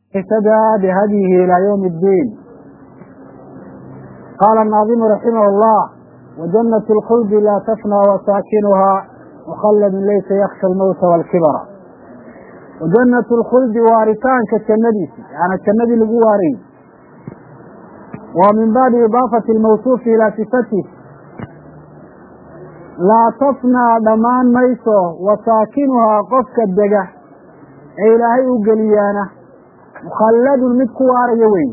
اهتدى بهديه إلى يوم الدين قال الناظم رحمه الله وجنة الخلد لا تفنى وساكنها مخلد ليس يخشى الموت والكبر وجنة الخلد وارثان كالجنة يعني الجنة لقو واري ومن باب إضافة الموصوف إلى صفته لا تفنى dhamaan mayso wasaakinuhaa qofka dega ee ilaahay u geliyaana mukhalladun mid ku waaraya weyn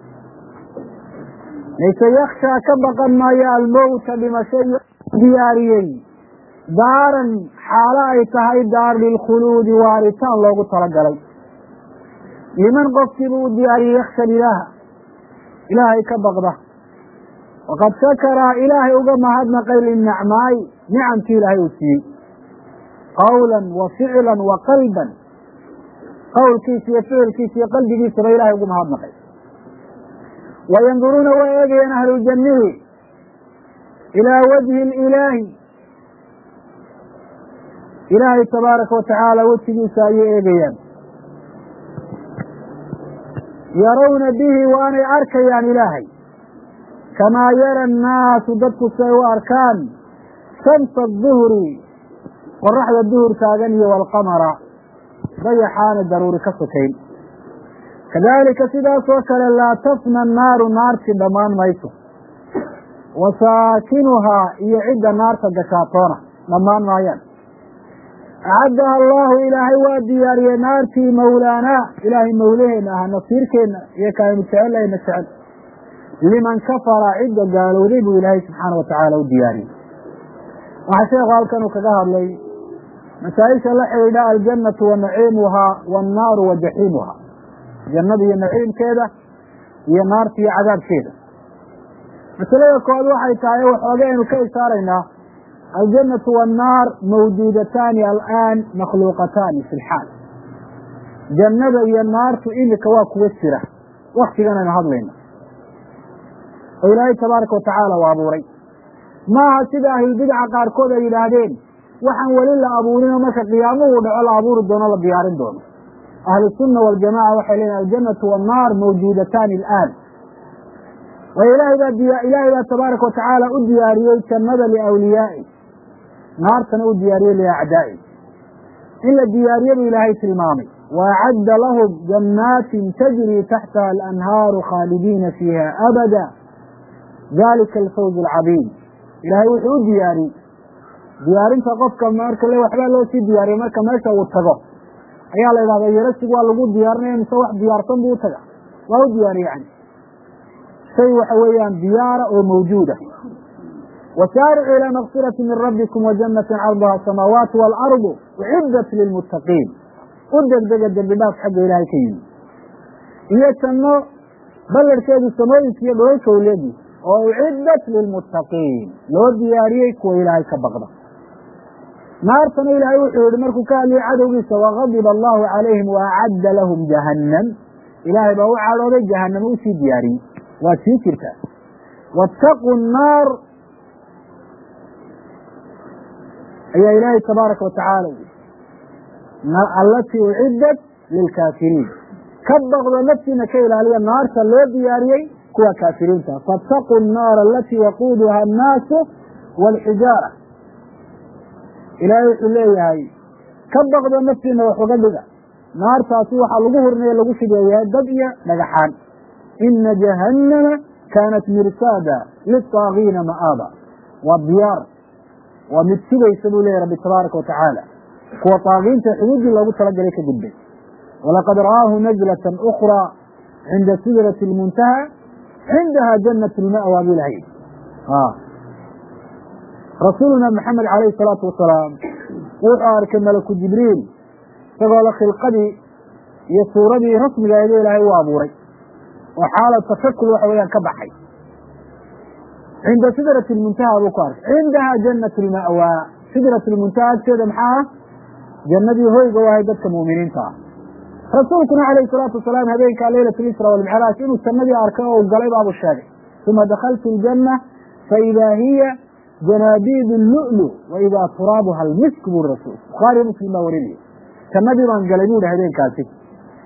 layse yakshaa ka baqan maayo almowta dhimasho diyaariyey daaran xaalo ay tahay daar lilkhuluudi waaritaan loogu talagalay liman qofkiibuu u diyaariyey yaksha ilaaha ilaahay ka baqda waqad shakara ilaahay uga mahadnaqay linacmaay nicamkii ilaahay uu siiyey qawlan wa ficlan wa qalban qowlkiisa iyo ficilkiisa iyo qalbigiisaba ilahay ugu mahadnaqay wayanduruuna way eegayaan ahluljanihi ilaa wajhi ilaahi ilaahay tabaaraka watacaala wejigiisa ayay eegayaan yarawna bihi waanay arkayaan ilaahay kamaa yara annaasu dadku si ay u arkaan shamsa aduhri qoraxda duhur taagan iyo walqamara dayaxaana daruuri ka sokayn kadalika sidaas oo kale laa tafna annaaru naarti dhammaan mayso wa saakinuhaa iyo cidda naarta gashaatoona dhammaan maayaan acaddaha allahu ilaahay waa diyaariyey naartii mawlaanaa ilaahay mawlaheena aha nasiirkeenna iyo kaaynu jecellayna jecel liman kafara cidda gaalowday buu ilaahay subxaana watacaala u diyaariyey waxaa sheekhu halkan uu kaga hadlay masaa-isha la xidhiidha aljannatu wa naciimuhaa waannaaru wa jaxiimuhaa jannada iyo naciimkeeda iyo naarta iyo cadaabkeeda masalada koowaad waxay tahay waxooga aynu ka ishaaraynaa aljannatu waannaar mawjuudataani alaan makhluuqataani fi lxaal jannada iyo naartu imika waa kuwa jira waktigan aynu hadlayno oo ilaahay tabaaraka watacaala u abuuray maaha sida ahlulbidca qaarkood ay yidhaahdeen waxaan weli la abuurinoo marka qiyaamuhu dhaco la abuuri doono la diyaarin doono ahlusunna waljamaca waxay leeyihin aljannatu waannaar mawjuudataani alaan waayo ilahay baa diya ilaahay baa tabaaraka watacaala u diyaariyey jannada liawliyaai naartana u diyaariyey liacdaa'i in la diyaariye buu ilaahay tilmaamay waacadda lahum jannaatin tajrii taxtaha alanhaaru khaalidiina fiiha abada dalika alfawz alcadiim ilaahay wuxuu u diyaariyey diyaarinta qofka marka le waxbaa loo sii diyaariyey marka meesha uu tago ayaa la yidhahda yarasig waa lagu diyaarinaya mise wax diyaarsan buu utaga waa u diyaariye yani shay waxa weeyaan diyaara oo mawjuuda wasaaricuu ilaa makfirati min rabbikum wajanatin carduha asamaawaatu waalardu uciddat lilmuttaqiin u degdega dembi dhaaf xagga ilaahay ka yimi iyo janno ballarhkeedu samooyinka iyo dholalka uleegi oo uciddat lilmuttaqiin loo diyaariyey kuwa ilaahay ka baqda naartana ilaahay wuxuu yihi markuu ka hadliyey cadowgiisa wagadiba allahu calayhim waacadda lahum jahannam ilaahay baa u cadhooday jahanamo usii diyaariyey waa sii jirtaa waataquu nnaar ayaa ilaahay tabaaraka watacaala allatii uciddat lilkaafiriin ka baqdo naftiina ka ilaaliya naarta loo diyaariyey kuwa kaafiriinta faataquu nnaara alatii waquuduha annaasu waalxijaara ilaahay wuxuu leeyahay ka baqdo naftiina wax uga dhiga naartaasi waxaa lagu hurnaye lagu shigeeyahay dad iyo dhagaxaan ina jahannama kaanat mirsaada litaagiina ma'aaba waa diyaar waa mid sugaysa buu leyahy rabbi tabaaraka watacaala kuwa taagiinta xuduuddii loogu talagalay ka gudbay walaqad ra'aahu najlatan ukraa cinda sidrati lmuntaha cindaha janat lma'wa buu ilahay rasuuluna maxamed calayhi salaatu wasalaam wuxuu arkay malaku jibriil isagoo la khilqadii iyo suuradii rasmigaeeda ilaahay u abuuray oo xaalad tashakul waxa weeyaan ka baxay cinda sidrati lmuntaha buu ku arkay cindaha janat lma'wa sidrat lmuntaha agteeda maxaa ah jannadii hoyga u ahay dadka mu'miniinta ah rasuulkuna calayhi salaatu wasalaam habeenkaa leylat lisra walmicraaj inuu jannadii arkay oo u galay baabuu sheegay uma dakaltu ljanna faidaa hiya janaabiid lulu waidaa turaabuha almisk buri rasuul bukhaariyo muslim baa warinaya jannadii baan galay bu hi habeenkaasi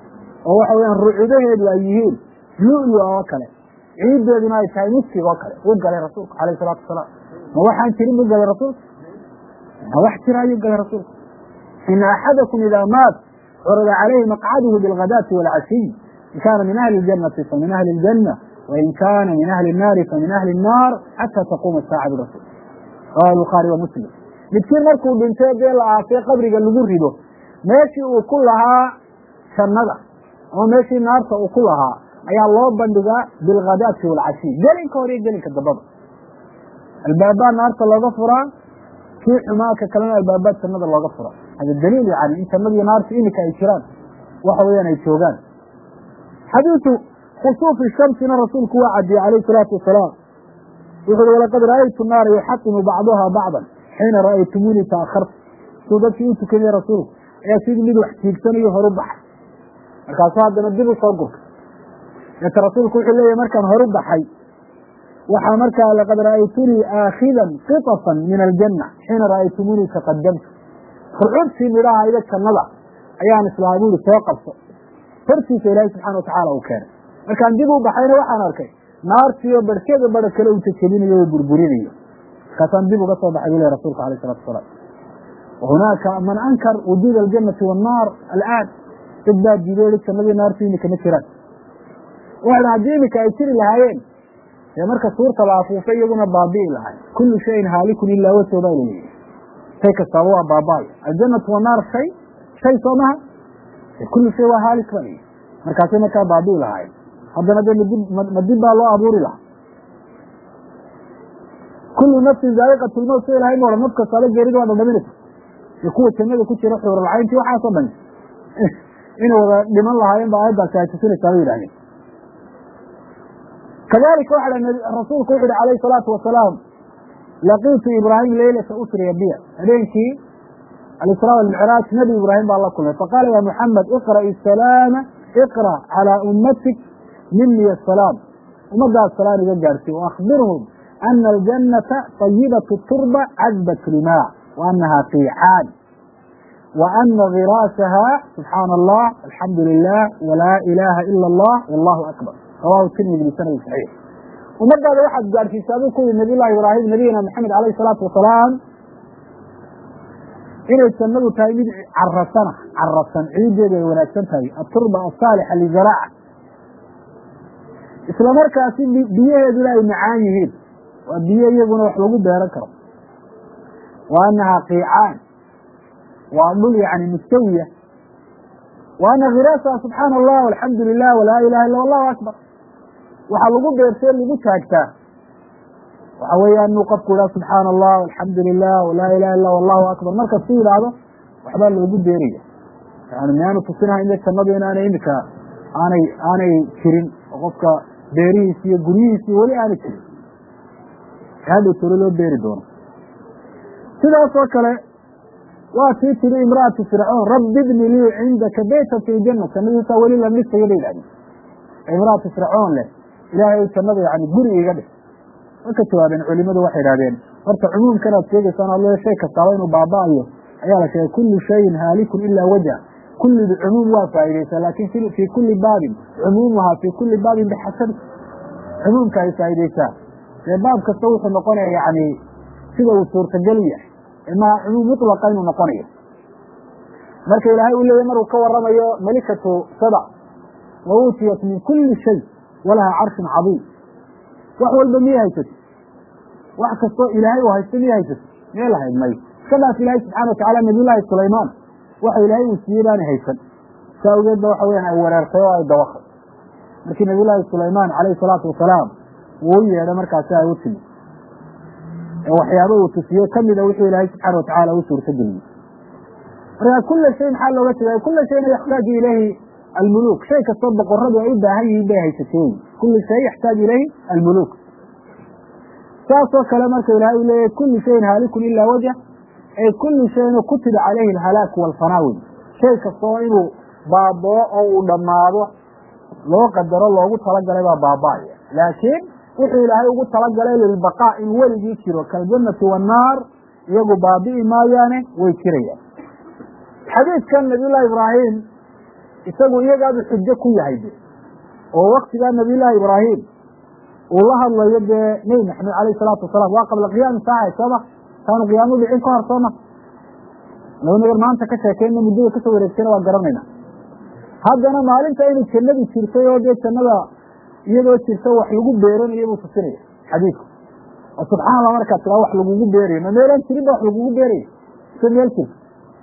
oo waxa weyaan rucudaheedu ay yihiin lu-lu oo kale ciiddeeduna ay tahay miskig oo kale u galay rasuulku alayh salaatu wasalaam ma waxaan jirin u galay rasuulku ma wax jira ayuu galay rasuulku ina axadakum idaa maat curida calayhi maqcaduhu bilghadaati waalcashiy in kaana min ahli ljanati famin ahli ljanna wain kaana min ahli nnaari famin ahli nnaar xata taquuma saaca birasul rawahu bukhaari wa muslim midkiin markuu dhintay dee la aasay qabriga lagu rido meeshii uu ku lahaa jannada ama meeshii naarta uu ku lahaa ayaa loo bandhigaa bilghadaati waalcashiy gelinka hore iyo gelinka dambaba albaabaa naarta looga furaa kii xumaaka kalena albaabaa jannada looga furaa hada daliil yani in jannadiyo naarta imika ay jiraan waxa weeyaan ay joogaan xadiisu khusuufi shamsina rasuulku waa cadiyey calayhi salaatu wasalaam wuxu uhi walaqad ra'aytu naara yuxatimu bacduha bacdan xiina ra'aytumuunii taakhartu suu dadkii u tukanaya rasuulku ayaa sidii mid wax tiigsanayo horu baxay markaasuu haddana dib u soo gurka deeta rasuulku wuxuu leeyahy markaan horu baxay waxaa markaa laqad ra'aytunii aakhidan qitafan min aljanna xiina ra'aytumuunii taqadamtu rucubtii midhaha ida jannada ayaan islahay buuri soo qabso hortiisa ilaahay subxana watacaala uu keenay markaan dib u baxayna waxaan arkay naartiiyo barhkeeda bara kale uu jajabinayo o burburinayo markaasaan dib uga soo baxay buu leh rasulku alayh salatu wasalaam wahunaaka man ankar wujuud aljanati wannaar alaan dad baa diiday jannadii naartu imika ma jiraan waxan haddii imika ay jiri lahaayeen dee marka suurta la afuufay iyaguna baabi'i lahay kullu shayin haalikun ilaa wajho baa laleeyahy shay kastaaba waa baaba'aya aljanatu wannaar shay shay soo maha kullu shay waa haalik ba layihi markaasay markaa baabi'i lahaayeen haddana de madib ma dib baa loo abuuri lahaa kullu nafsin zaa'iqat lmowt sa ilahay ma odhan naf kastaaba geerida waa dhadhaminaysa iyo kuwa jannada ku jira xuuralcayntii waxaasoo dhan inay wada dhiman lahaayeen ba aayaddaasi ay tusinaysaa bay yidhahdeen kadalika waxa rasuulku wuxu uhi alayhi salaatu wasalaam laqiitu ibraahim leylata usriya biya habeenkii alisra walmicraaj nabi ibraahim baa la kulmay faqaala ya muxamed iqra'i salaama iqra calaa ummatik mini asalaam ummadaas salaan iga gaarsiy waakbirhum ana aljannata طayibatu turba cadbat limaa wa anaha fiicaan wa ana giraasaha subxaana allah alxamdu lilah walaa ilaaha ila allah wallahu akbar rawahu tirmidi bisanadi saxiix ummadaada waxaad gaadhsiisaa buu ku yidhi nabiy llahi ibraahim nabiyina maxamed alayhi salaatu wasalaam inay jannadu tahay mid carasana carasan ciiddeedu ay wanaagsan tahay aturba asaalixa lizaraaca isla markaasi biyaheeduna ay macaan yihiin waa biyo iyaguna wax lagu beeran karo wa anaha qiicaan waa dhul yani mustawiya wa ana khiraasaha subxaana allah alxamdu lilah walaa ilaha illa allahu akbar waxaa lagu beertee lagu taagtaa waxa weeyaan inuu qofku idhaha subxaana allah alxamdu lilah walaa ilaha illa allahu akbar marka su yidhaahdo waxbaa loogu beeraya yani miyaanu tusinaha ina jannadu inaanay imika aanay aanay jirin oo qofka beerihiisi iyo guryihiisi weli aanay jirin hadhow tolo loo beeri doono sidaasoo kale waa tii tiri imra'atu fircoon rabbi bni lii cindaka beytan fi janna jannadiisaa weli la dhisayo bay yidhahdeen imra'atu fircoon leh ilaahay jannada yani guri iga dhis way ka jawaabeen culimadu waxay idhahdeen horta cumuumkanaad sheegaysaan alle shay kastaaba inuu baaba'ayo ayaa la sheegay kullu shayin haalikun ilaa wajha kullidu cumuum waa faa'idaysaa laakin fii kulli baabin cumuumuhaa fii kulli baabin bixasabi cumuumka ay faa'idaysaa dee baab kasta wuxuu noqonaya yani sida uu suurtagal yahay imaa cumuum mutlaqa inuu noqonayo marka ilaahay uu leeyahy maruu ka waramayo malikatu sada wa uutiyat min kulli shay walaha carshun cadiim wax walba miyay haysato wax kastoo ilaahay uu haysto miyay haysato miyay lahayd may iska dhaaf ilaahay subxana watacala nabiyullaahi sulaymaan waxa ilaahay uu siiyey baanay haysan saa awgeed ba waxa weyaan ay wereertay oo ay dawaqay markii nabiyullaahi sulaymaan calayhi salaatu wasalaam uu u yeedhay markaasi ay u timi waxyaaba uu tusiye kamida wuxuu ilaahay subxaana watacala u suurta geliyey markaa kula shay maxaa looga tegay kula shayna yaxtaaju ilayhi almuluk shay kastoo boqoradu ay u baahan yihiin bay haysatay kulu shay yaxtaaju ilayhi almuluk saasoo kale marka ilahay uu leeyahy kulu shayin haalikun ilaa wajh ay kulu shayin kutiba calayhi alhalaak walfanaawi shay kastoo inuu baaboo oo uu dhammaado loo qadaro loogu talagalay baa baaba'aya laakiin wuxuu ilaahay ugu talagalay lilbaqaa in weligii jiro kaljannati wannaar iyagu baabi'i maayaane way jirayaan xadiidkan nabiyullahi ibraahim isagu iyagaadu xujo ku yahay de oo waktigaa nabiyullaahi ibraahim uu la hadlayo dee nebi maxamed alayh salaatu wasalaam waa qabla qiyaami saaca sooma taanu qiyaamo dhicin ka hor sooma laba nagar maanta ka sheekeyna muddada kasoo wareegtayna waa garanayna haddana maalinta inay jannadu jirtay oo dee jannada iyadoo jirta wax lagu beeranayo buu tusinaya xadiidku oo subxaan allah markaa tiraa wax lagugu beerayo ma meelaan jirin ba wax lagugu beerayo se meel jirta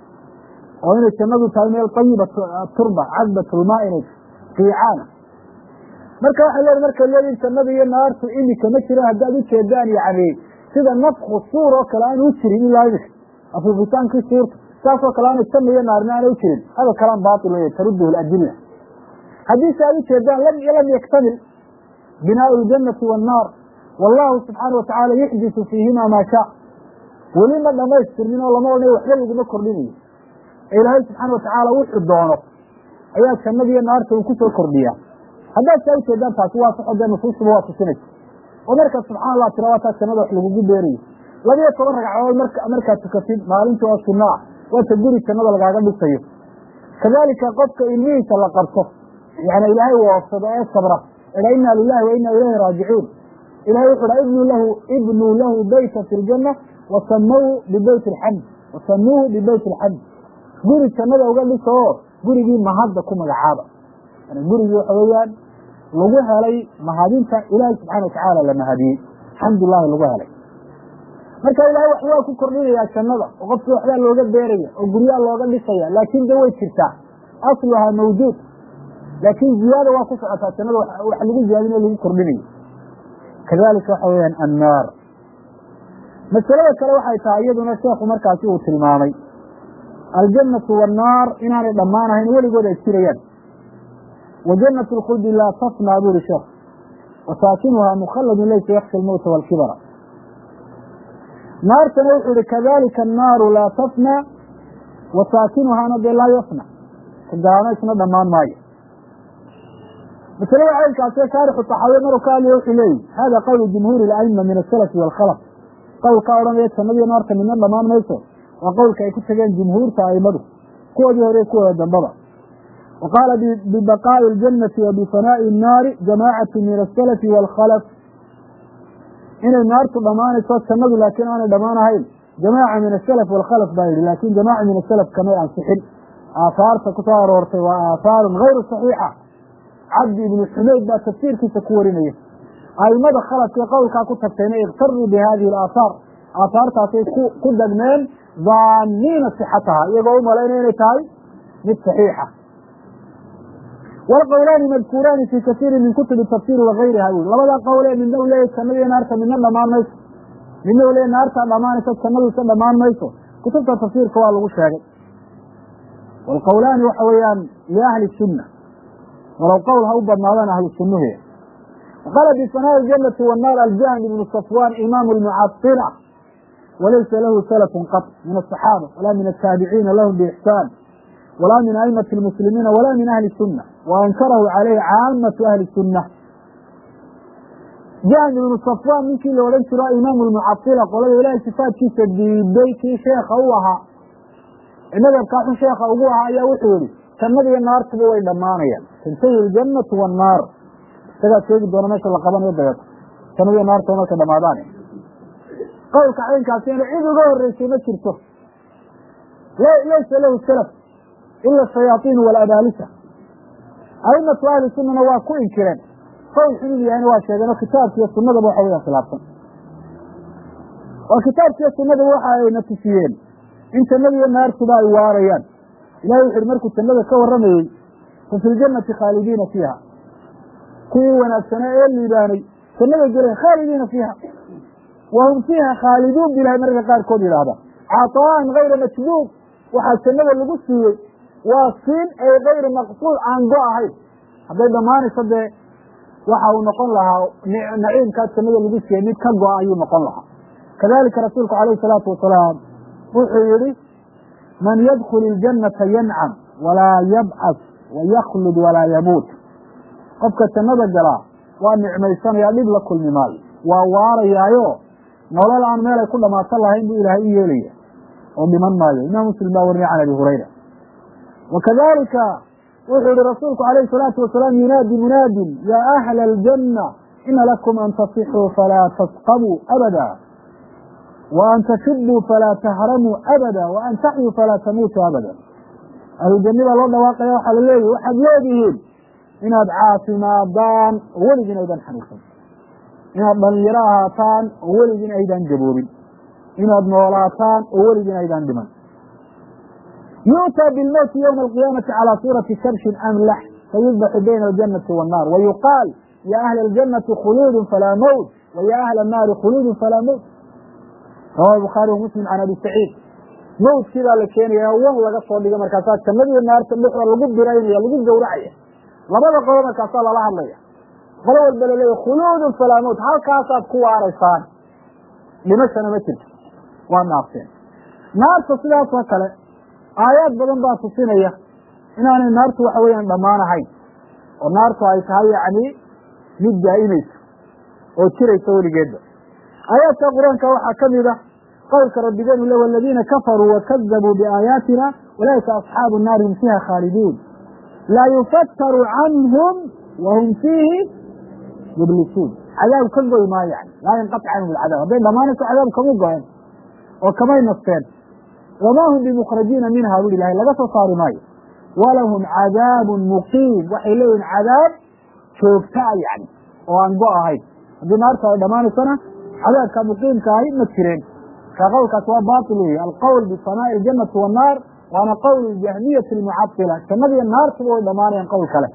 oo inay jannadu tahay meel ayiba turba cadbatulmaa inay fiicaana marka waxay leedahay markay leedihin jannada iyo naartu imika ma jiraan haddaad ujeedaan yani sida nafku suur oo kale aan u jirin ilaa imika afuufitaankii suurta saasoo kale aana janna iyo naarna aana u jirin hada kalaan baatil wey taruduhu ladilla haddii se aad ujeedaan lam lam yaktamil binaau ljannati wannaar wallahu subxaana watacaala yuxdisu fiihima maa shaa weli ma dhamaystirmin oo lama odhanayo waxba laguma kordhinayo ee ilaahay subxaana watacaala wuxuu doono ayaa jannada iyo naarta uu kusoo kordhiyaa haddaad saa ujeedaan taasi waa saxo dee nusuustuba waa tusinaysa oo markaad subxana allah tira waa taa jannada wax lagugu beerayo labiyo toban ragcadood marka markaad tukatid maalintii oo sunna ah waata guri jannada lagaaga dhisayo kadalika qofka ilmihiisa la qabto yani ilaahay woofsado ee sabra ea ina lilahi wa ina ilayhi raajicuun ilahay wuxu ha ibnu lahu ibnuu lahu beyta fi ljanna wasamuu bibeyt alxamd wasamuuhu bibeyt alxamd guri jannada uga dhiso oo gurigii mahadda ku magacaaba yani gurigii waxa weeyaan lagu helay mahadinta ilaahay subxana watacaala la mahadiyey alxamdulilahi lagu helay marka ilahay wax waa ku kordhinayaa jannada oo qofkii waxbaa looga beeraya oo guryaa looga dhisaya laakin de way jirtaa asluhaa mawjuud laakin ziyaada waa ku socotaa jannada wax lagu ziyaadin o lagu kordhinayo kadalika waxa weyaan annaar masalada kale waxay tahay iyaduna sheekhu markaasi uu tilmaamay aljannatu wannaar inaanay dhammaanahayn weligood ay jirayaan wa jannat lkhuldi laa tafnaa buri sheekh wasaakinuhaa mukhaladun laysa yakshi lmowta waalkibara naartana wuxuu ihi kadalika annaaru laa tafnaa wa saakinuhaana dee laa yafna kagaana isna dhammaan maayo masalada caynkaasee shaarixu taxaawiye maruu ka hadlaya wuxuu leeyihi hada qowlu jumhuuri اla'ima min asalafi waalkhalaf qowlkaa odhanaya jannadiyo naarta midna dhammaan mayso waa qowlka ay ku tageen jumhuurta aimadu kuwoodii hore kuwooda dambaba wa qaala bibaqaa'i اljannati wa bifanaa'i الnaari jamaacatu min asalafi waalkhalaf inay naartu dhammaanayso jannadu laakiin aanay dhammaan ahayn jamaaca min asalaf waalkhalaf baa yidhi laakin jamaaca min asalaf kamay ansixin aahaarta kusoo aroortay waa aahaarun hayru saxiixa cabdi ibnu xumayd baa tafsiirkiisa ku warinaya aimada khalafkee qowlkaa ku tagtayna iktaruu bi hadihi alaahaar aahaartaasay ku dagmeen daaniina sixataha iyagoo u malaynaya inay tahay mid saxiixa wlqowlaani madkuuraani fi kasiiri min kutubi tafsir wagayriha bui labada qowlee midna u leeyahy jannadiyo naarta midna dhammaan mayso midna u leeyahy naartaa dhammaanayso jannaduisa dhammaan mayso kutubta tafsiirka waa lagu sheegay wlqowlaani waxa weeyaan liahli sunna walow qowl ha u badnaadaan ahlu sunnuhu qaala bifanaa'i aljanati wannaar aljahm ibnu safwan imaamu lmucadila walaysa lahu salafun qat min asaxaaba walaa min ataabiciina lahum biixsaan walaa min aimati lmuslimiina walaa min ahli sunna wa ankarahu calayhi caamatu ahli sunna jahm ibnu safwan ninkii la odhan jiro imaamu lmucadila qolada ilaahay sifaadkiisa diiday kii sheekha u ahaa madhabkaa xun sheekha ugu ahaa ayaa wuxuu yihi jannadiyo naartuba way dhammaanayaan tantahi ljannatu wannaar isagaa sheegi doona meesha la qabanayo dabeeto jannadiyo naartuba markay dhamaadaan qowlka caynkaasina cid uga horeysay ma jirto laysa lahu salaf ila shayaaiin walabalisa aimatu ahli sunana waa ku inkireen qowl xun inu yahayna waa sheegeen oo kitaabkiiyo sunadaba waxa weya khilaafsan oo kitaabkiiyo sunadaba waxa ayna tusiyeen in jannadiyo naartuba ay waarayaan ilahay wuxu uhi markuu jannada ka warramayey fa fi ljannati khaalidiina fiiha kuwii wanaagsanaa ee liibaanay jannaday geleen khaalidiina fiiha wa hum fiiha khaaliduun bu ilahay mararka qaarkood yidhaahda caطaa'an gayra majduub waxaa jannada lagu siiyey waa siin ay gayri maqsuud aan go ahayn hadday dhammaanayso dee waxa uu noqon lahaa naciimkaa jannada lagu siiyey mid ka go-a ayuu noqon lahaa kadalika rasuulku alayhi salaatu wasalaam wuxuu yihi man yadkul iljannata yancam walaa yabcas wayaklud walaa yamuut qofka jannada galaa waa nicmaysanaya dhib la kulmi maayo waa waarayaayo nolol aan meel ay ku dhamaasan lahayn buu ilaahay u yeelaya oo dhiman maayo imaam muslim baa wariniya can abi hurayra wa kadalika wuxuu yihi rasuulku alayhi salaatu wasalaam yunaadi munaadin yaa ahla aljanna ina lakum an tasixuu falaa tasqabuu abada wa an tashibuu falaa tahramuu abada wa an taxyuu falaa tamuutuu abada ahlujanni baa loo dhawaaqaya waxaa la leeyahy waxaad leedihiin inaad caafimaadaan oo weligiin aydan xanuunsan inaad dhalinyaro ahaataan oo weligiin aydan gaboobin inaad noolaataan oo weligiin aydan dhiman yu'taa bilmowti ywma alqiyaamati calaa suurati kabshin amlax fayudbaxu bayna aljanati waannar wayuqaal ya ahla aljanati khuluudun falaa mowt wa ya ahla annaari khuluudun falaa mowt rawahu bukhaari wa muslim can abi saciid mowtkii baa la keenaya wan laga soo dhiga markaasaa jannadiiyo naarta dhexda lagu biraynaya lagu gowracaya labada qolo markaasaa lala hadlaya qolo walba laleeya khuluudun falaa mowt halkaasaad ku waaraysaan dhimashana ma jirto waa naarteen naarta sidaasoo kale aayaad badan baa tusinaya inaanay naartu waxa weeyaan dhammaan ahayn oo naartu ay tahay yacni mid daa'imaysa oo jiraysa weligeedba aayaadka qur-aanka waxaa ka mid a qowlka rabbigeenu le waladiina kafaruu wakadabuu biaayaatina walaaika asxaabu nnaari hum fiiha khaaliduun laa yufataru canhum wahum fiihi mublisuun cadaab ka goy maayo yani laa yanqatic canhum alcadaab hadday dhammaanayso cadaab kama go-een oo kamay nasteen wamaa hum bimukhrajiina minha bui ilahay laga soo saari maayo walahum cadaabun muqiim waxay leeyihin cadaab joogtaa yani oo aan go ahayn haddii naarta ay dhammaanaysona cadaabka muqiimka ahi ma jireen ka qowlkaas waa batil wey alqowl bisamaa'i aljanati wannaar waana qowl jahmiyati almucadila jannadiiyo naartuba way dhammaanayaan qowl kale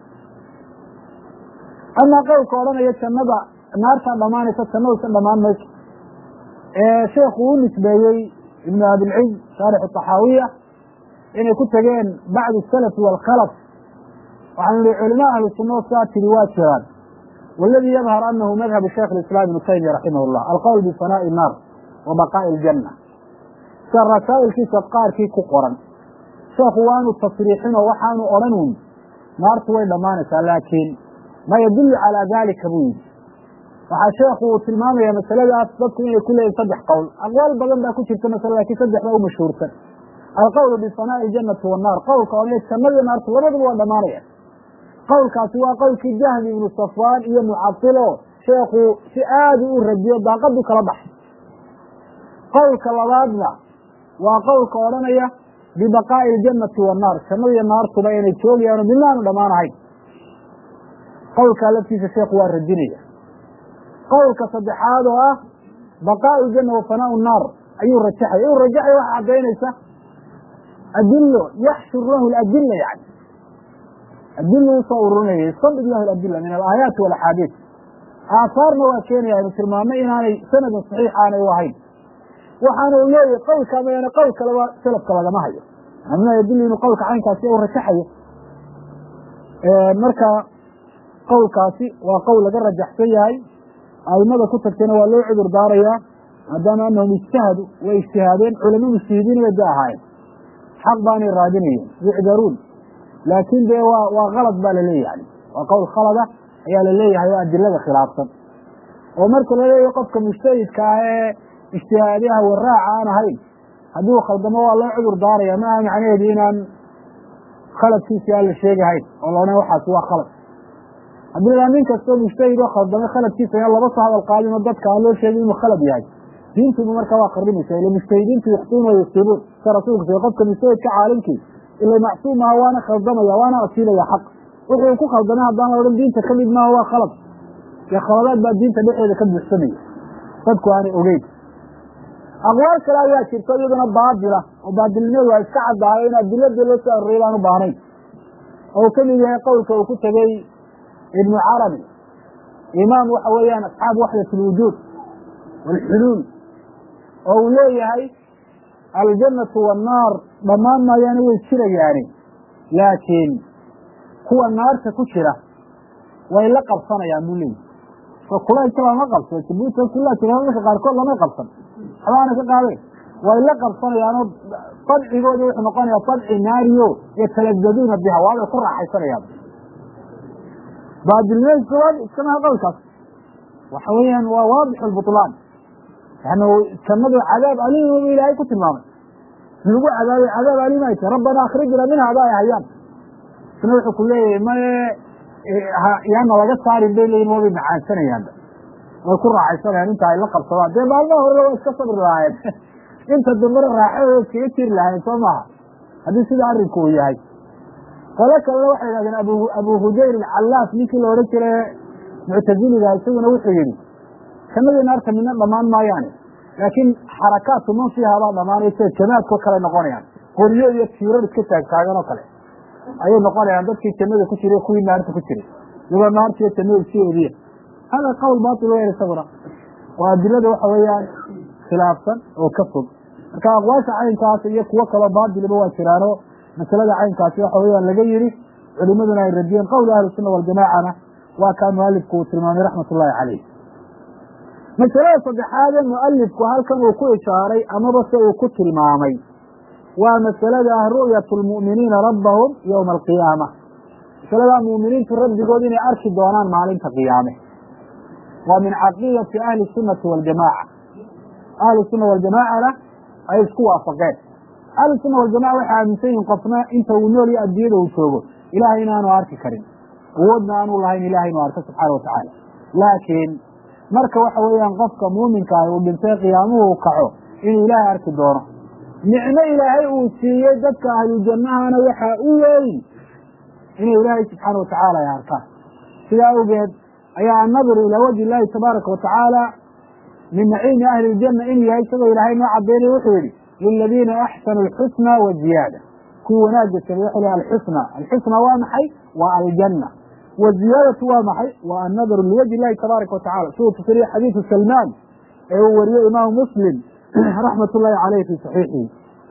amaa qowlka odhanaya jannada naartaa dhammaanaysa jannadasa dhammaan mayso ee sheekhu u nisbeeyey ibnu abilciz shaarixu taxaawiya inay ku tageen bacdu salafi waalkhalaf waxaanu ihi culama ahlu sunna sidaa tiri waa jiraan waladii yadhar anahu madhabu shaykh islam ibnu taymiya raximah llah alqowl bifanaa'i naar wa baqaa'i aljanna sida rasaa'ilkiisa qaarkii ku qoran sheekhu waanu tasriixin oo waxaanu odhanuun naartu way dhammaanaysaa laakiin ma yadullu calaa dalika buu yidhi waxaa sheekhu uu tilmaamaya masaladaas dadku inay ku leeyihin saddex qowl aqwaal badan baa ku jirta masala lakin saddex baa u mashhuursan alqowlu bifanaa'i aljanati wannaar qowlka odhanaya jannadiyo naartu labaduba waa dhammaanaya qowlkaasi waa qowlkii jahmi ibnu safwaan iyo mucadilo sheekhu si aada u radiyo daaqadu kala baxay qowlka labaadna waa qowlka odhanaya bibaqaa'i aljanati wannaar jannadiyo naartuba inay joogayaano midna aanu dhammaan ahayn qowlkaa laftiisa sheekhu waa radinaya qowlka saddexaad oo ah baqaau janna wa fanaau naar ayuu rajaxaya inuu rajaxaya waxa caddaynaysa adilo yaxshur lahu ladila yani adilo usoo ururinaya yastambid lahu ladila min alaayaati walaxaadiis aahaarna waa keenaya aynu tilmaamay inaanay sanadin saxiix aanay u ahayn waxaana uu leeyahay qowlka mayane qowl kaleba salafka lagama hayo amina yadillu inuu qowlka caynkaasi u rajaxayo marka qowlkaasi waa qowl laga rajaxsan yahay aimada ku tagtayna waa loo cudur daarayaa maadaama anahum ijtahadu way ijtihaadeen culamo mujtahidiin bay da ahaayeen xaq baanay raadinayeen yucdaruun laakin dee waa waa kalad baa laleeyahay waa qowl khalada ayaa laleeyahay oo adilada khilaafsan oo marka laleeyahay qofka mujtahidka ah ee ijtihaadiyaha waraaca aan ahayn haddii uu khaldamo waa loo cudur daaraya ma aha macnaheedu inaan khaladkiisi aan la sheegahayn oo laodhan waxaasi waa khalad haddii la nin kastoo mujtahid oo khaldamay khaladkiisa in laba soo hadal qaadin oo dadka aan loo sheegin inuu khalad yahay diintuba markaa waa qarrimaysa ila mujtahidiintu yukhtuuna wa yusiibuun sida rasuulku sal qofka mujtahidka caalimkii ila macsuum aha waana khaldamaya waana asiilaya xaq wuxuu ku khaldamay haddaan la odhan diinta ka mid maaha waa khalad dee khaladaad baa diinta dhexeeda ka buuxsamaya dadku aanay ogeyn aqwaal kale ayaa jirta iyaduna baatila oo baatilnimeedu waa iska caddaayo in adiladii loo soo arooriyay baan u baahnayn oo uu ka mid yahay qowlka uu ku tegey ibnu carabi imaam waxa weeyaan asxaab waxdat alwujuud waalxuluul oo uu leeyahay aljannatu wannaar dhammaan maayaani way jirayaani laakiin kuwa naarta ku jira way la qabsanayaan buu leeyahy so kulaylka lama qabso jabuuta kulaa jira dadka qaarkood lamay qabsan waxbaana ka qaadeen way la qabsanayaanoo dabcigooda wuxuu noqonayaa dabci naariyo yatalazaduuna biha waabay ku raaxaysanayaan baadilmeydka waa iskamaha qowlkaas waxa weeyaan waa waadix lbutlaan yani jannadu cadaab aliim bu ilaahay ku tilmaamay lagu cadaabay cadaab aliim ay tahay rabbana akhrijna minha ada ay hayaan isna wuxuu ku leeyahay maye yaana laga saarin bay leeyihin waabay macaansanayaanba way ku raaxaysanayaan inta ay la qabsadaan dee maalmaha horena waa iska sabri lahaayeen inta dambena raaxadooda iskaga jiri lahayen soo maaha haddii sida arrinku uu yahay qolo kalena waxay yidhahdeen abu abu hudayr alcallaas ninkii la odhan jire muctaziliga isaguna wuxuu yidhi jannadii naarta midna dhammaan maayaane laakiin xarakaatu man fiihabaa dhamaanay sida jamaadkao kale noqonayaan qoryo iyo tiirar iska taagtaagan oo kale ayay noqonayaan dadkii jannada ku jiray kuwii naarta ku jiray iyagoo naartiiyo jannada isu eediya hada qawl batil weyn isaguna waa adilada waxa weeyaan khilaafsan oo ka fog marka aqwaasha caynkaas iyo kuwo kaloo baatiliba waa jiraano masalada caynkaasi waxa weeyaan laga yidhi culimaduna ay radiyeen qowla ahlisunna waljamaacana waa kaa mualifku uu tilmaamay raxmat ullahi caleyh masalada saddexaadee mualifku halkan uu ku ishaaray amaba se uu ku tilmaamay waa masalada ah ru'yatu lmu'miniina rabbahum yowma alqiyaama masaladaa mu'miniintu rabbigood inay arki doonaan maalinta qiyaame waa min caqiidati ahli sunnati waljamaaca ahlu sunna waljamaacana ay isku waafaqeen ahlu sunna waljamaca waxay aaminsan yihin qofna inta uu nool iyo adduunyada uu joogo ilahay inaanu arki karin awoodna aanu lahayn ilahay inuu arko subxaana watacaala laakiin marka waxa weeyaan qofka muuminka ah uu dhintay qiyaamuhu kaco inuu ilaahay arki doono nicmo ilaahay uu siiyey dadka ahlujannahana waxaa u weyn inay ilaahay subxaana watacaala ay arkaan sidaa awgeed ayaa annadru ilaa wajhi illaahi tabaaraka watacaala min naciimi ahli ljanna inuu yahay isagoo ilaahay noo cadeynaya wuxuu yihi liladiina axsanuu alxusna wa ziyaada kuwii wanaagga samey wuxuu lehy alxusna alxusna waa maxay waa aljanna waziyaadatu waa maxay waa annadru liwajhi illahi tabaaraka watacala siduu tusiriye xadiidu salmaan ee uu wariyey imaamu muslim raxmat ullahi caleyh fi saxiixihi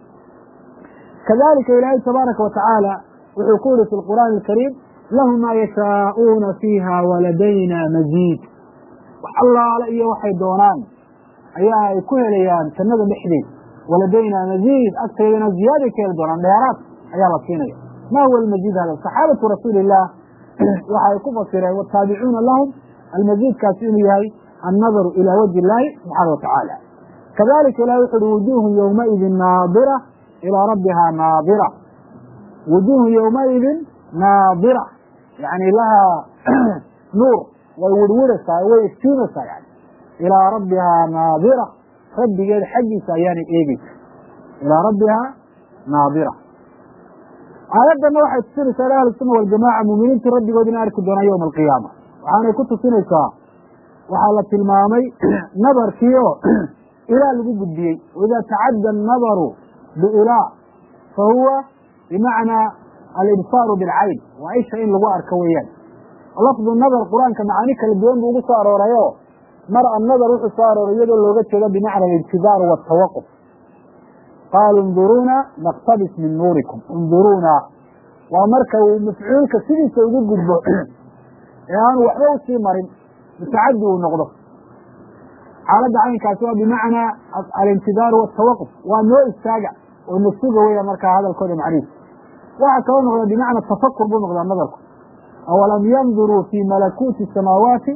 kadalika ilaahay tabaaraka watacaala wuxuu ku yihi fi lqur'aani alkariim lahu maa yashaa'uuna fiiha waladayna maziid wax allaale iyo waxay doonaan ayaa ay ku helayaan jannada dhexdeed waladayna maziid agteedana ziyaaday ka heli doonaan dheeraad ayaa la siinaya ma huwa almaziid hada saxaabatu rasuuli illah waxa ay ku fasireen wataabicuuna lahum almaziidkaasi inuu yahay annadaru ilaa wajhi illaahi subxaana watacaala kadalika ilahi wuxu uhi wujuuhun yowmaidin naadira ilaa rabbihaa naadira wujuuhun yowmaidin naadira yani lahaa nuur way wirwiraysaa way iftiimaysaa yani ilaa rabbihaa naadira rabbigeed xaggiisa ayaanay eegeysa ilaa rabbihaa naadira aayaddanna waxay tusinaysaa in ahlu sunna waljamaca muuminiintu rabbigood ina arki doonaan yowma alqiyaama waxaanay ku tusinaysaa waxaa la tilmaamay nadarkii oo ilaa lagu gudbiyey waida tacadda annadaru biilaa fa huwa bimacnaa alibsaaru bilcayn waa isha in lagu arko weeyaan lafdu nadar qur-aanka macaani kala duwan buu ugu soo aroorayo mar annadar wuxuu soo arooray iyadoo looga jeedo bimacna alintidaaru waatawaquf qaaluu induruuna naktabis min nuurikum induruuna waa marka uu mafcuulka sidiisa ugu gudbo ee aanu waxba usii marin mutacadi uu noqdo xaaladda caynkaasi waa bimacnaa alintidaaru waatawaquf waa noo istaaga oo nasuga weya markaa hadalkooda macniis waxaa kaloo noqda bimacna tafakur buu noqdaa nadarku awalam yanduruu fi malakuuti samaawaati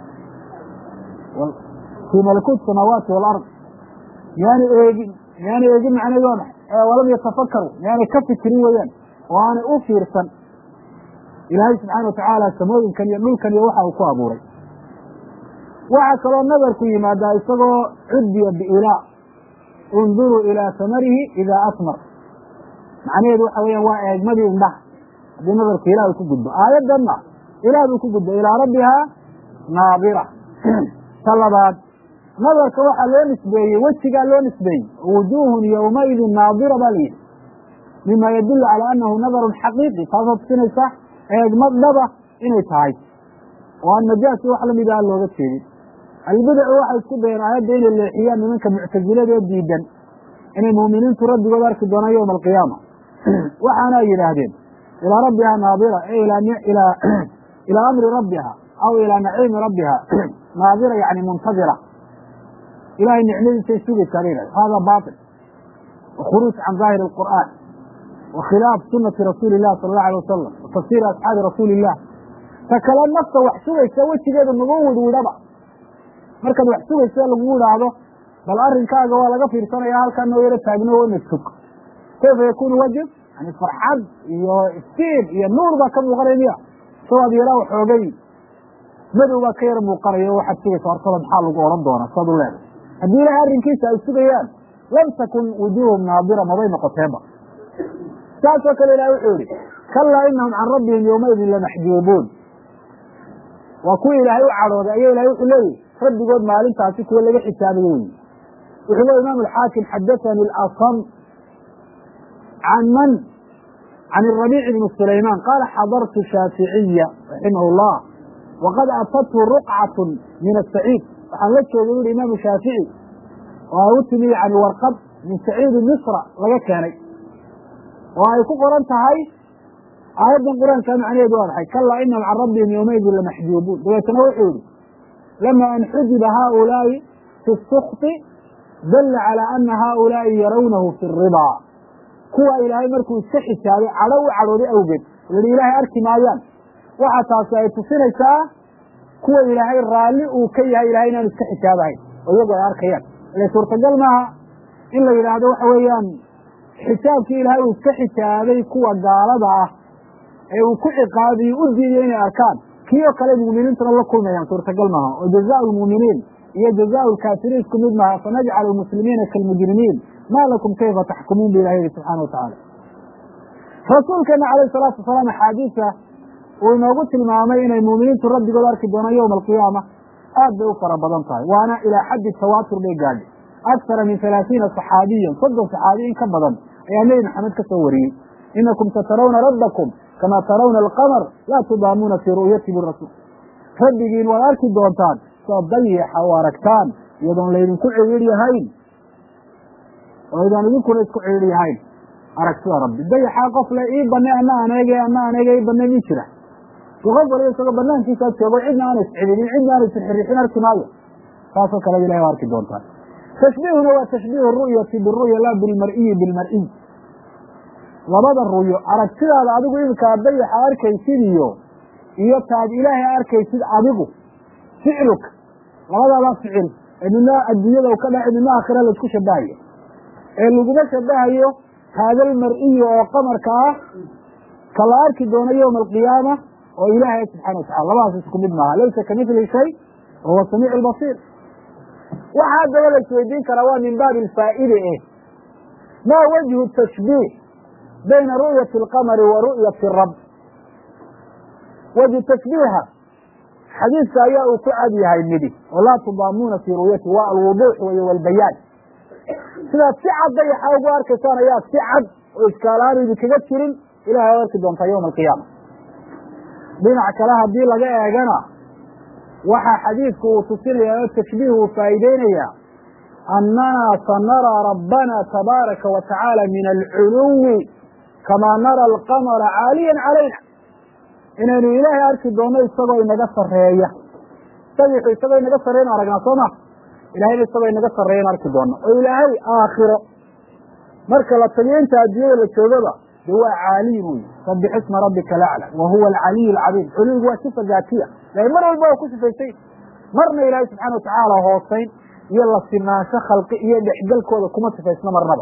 fii malakuuti samaawaati walard miyaana eegin miyaana eegin macneedu waa maxay walam yatafakaru miyaanay ka fikirin weeyaan oo aanay u fiirsan ilaahay subxaana watacaala samooyinkan iyo dhulkan iyo waxa uu ku abuuray waxaa kaloo nadarku yimaadaa isagoo cuddiya biilaa unduruu ilaa samarihi idaa asmar macnaheedu waxa weeyaan waa eegmadii indhaha haddii nadarku ilah uu ku gudbo aayaddanna ilaah buu ku gudbo ilaa rabbihaa naadira ta labaad nadarka waxaa loo nisbeeyey wejigaa loo nisbeeyey wujuuhun yowmaidin naadira baa layidhi mima yadulu calaa annahu nadarun xaqiiqi taasoo tusinaysa eegmad dhaba inay tahay oo aan najaasi wax lamid aan looga jeedin albidacu waxay isku dayeen aayadda inay leexiyaan nimanka muctasilada ee diidan inay muuminiintu rabbigood arki doonaan yowma alqiyaama waxaana ay yidhaahdeen ilaa rabbihaa naadira e ilaa amri rabbiha aw ilaa naciimi rabbiha naadira yani muntadira ilahay nicmadiisay sugaysaa la yidhahda hada bail wa khuruuj can daahiri alqur'aan wa khilaaf sunati rasuuli illah sala allahu alay wasalam wa tafsiiri asxaabi rasuuli illah ta kale nafta wax sugaysa wejigeeda nagu widwidhaba markaad wax sugaysa lagu idhaahdo bal arrinkaaga waa laga fiirsanaya halkaa noo yaro taagno wana sug kayfa yakunu wajib yani farxad iyo iftiin iyo nuur baa ka muuqanaya miya sawaad yaraa waxoogay madow baa ka yar muuqanaya o waxaad sugaysa hortada maxaa lagu odhan doonaa saad u leedahay haddii ilahay arrinkiisa ay sugayaan lam takun wujuuhum naadira mabay noqoteenba saasoo kale ilahay wuxuu yihi kalaa inahum can rabbihim yowmaidin lamaxjuubuun waa kuwii ilaahay u cadhooday ayaa ilahay wuxuu leeyihi rabbigood maalintaasi kuwa laga xisaabayo wey wuxuu le imaam alxaakim xadathani asam can man can الربيع بن سليمان قال xضرت شhاaفiعية رaحimه اللh وqad aتته رقcaة min السعيid waxaan la joogay u imaaم شhاaفiعي oo u timi yani warqad min سacيidi مصra laga keenay oo ay ku qoran tahay aayaddan qur'aanka macnaheedu waa maxay kalaa inahum can rabbihim yوmaidin lamaxjuubuun dabeetna wuxuu yihi lama an xujiba haؤulaaءi fi السkط dala عalى أna haؤulaaءi yarawnahu fi الرضا kuwa ilaahay markuu iska xisaabay cadho u cadhooday awgeed lahi ilaahay arki maayaan waxa taasi ay tusinaysaa kuwa ilaahay raalli uu ka yahay ilahay inaanu iska xisaabahayn oo iyagu ay arkayaan ile suurtagal maaha in la yidhaahdo waxa weeyaan xisaabkii ilaahay uu iska xisaabay kuwa gaalada ah ee uu ku ciqaabiyo u diiday inay arkaan kii oo kale mu'miniintuna la kulmayaan suurtagal maaha oo jazaau lmu'miniin iyo jazaau lkaafiriin isku mid maaha fanajcalu lmuslimiina kaalmujrimiin ma lakum kayfa taxkumuun bu ilahi yihi subxana wa tacaala rasuulkeena calayh salaatu wasalaam axaadiisa uu inoogu tilmaamay inay muuminiintu rabbigood arki doonaan yowma alqiyaama aad bay u fara badan tahay waana ilaa xaddi tawaatur bay gaadhay aksara min halaathiina saxaabiyan soddon saxaabi in ka badan ayaa nebi maxamed ka soo wariyey inakum satarawna rabbakum kama tarawna alqamar laa tudaamuuna fii ru'yati birasuul rabbigiin waad arki doontaan soo dayixa u aragtaan iyadoon laydinku ciriir yahayn oo idaan idinkuna isku ciriir yahayn aragtida rabbi dayaxaa qof le ii bane ana aan eege ana aan eege ii bane mi jira si qof waliba isagoo banaankiisaa joogo cidna aana iscidinin cidna aana isirxirixin arki maayo saasoo kaleba ilahay waa arki doontaan tashbiihuna waa tashbiihu ru'yati biru'ya laa bilmar'iyi bilmar'iy labada ru'yo aragtidaada adigu iminkaa dayaxa arkaysid iyo iyo taad ilaahay arkaysid adigu ficluka labadaada ficil ee midna adduunyada u ka dhaci midna aakhira laisku shabahayo ee laguma shabahayo haada almar'iyi oo qamarka ah ka la arki doono yowma alqiyaama oo ilaahay subxana watacala labadaas isku mid maaha laysa kamithli shay wahuwa samiic albasiir waxa haddaba la isweydiin karaa waa min baabi alfaa'ide eh maa wajhu tashbiih bayna ru'yati alqamari wa ru'yati rab wajhu tashbiiha xadiidka ayaa uu ku cad yahay midi oo laa tudaamuuna fii ru'yati waa alwuduux wey walbayaan sidaad si cad dayaxa ugu arkaysaan ayaa si cad oo iskaalaanu idinkaga jirin ilahay ad arki doontaa yowma alqiyaama dhinac kale haddii laga eegana waxaa xadiidku uu tusinaya oo tashbiih uu faa'iideynaya annana sanaraa rabbana tabaaraka wa tacaala min alculuwi kamaa nara alqamara caaliyan calayna inaynu ilaahay arki doonno isagoo inaga sarreeya dayaxu isagoo inaga sarreeyan aragnaa soo ma ilahayna isagoo inaga sarreeyan arki doonno oo ilaahay aakhiro marka la tagiyo inta adduunyada la joogaba de waa caaliy buy sabix isma rabbika alacla wa huwa alcaliy alcadiim culuwigu waa sifa daatiya lakin mar walba waa ku sifaysay marna ilaahay subxana watacaala hoosayn iyo la sinaansho khalqi iyo dhexgalkooda kuma sifaysno marnaba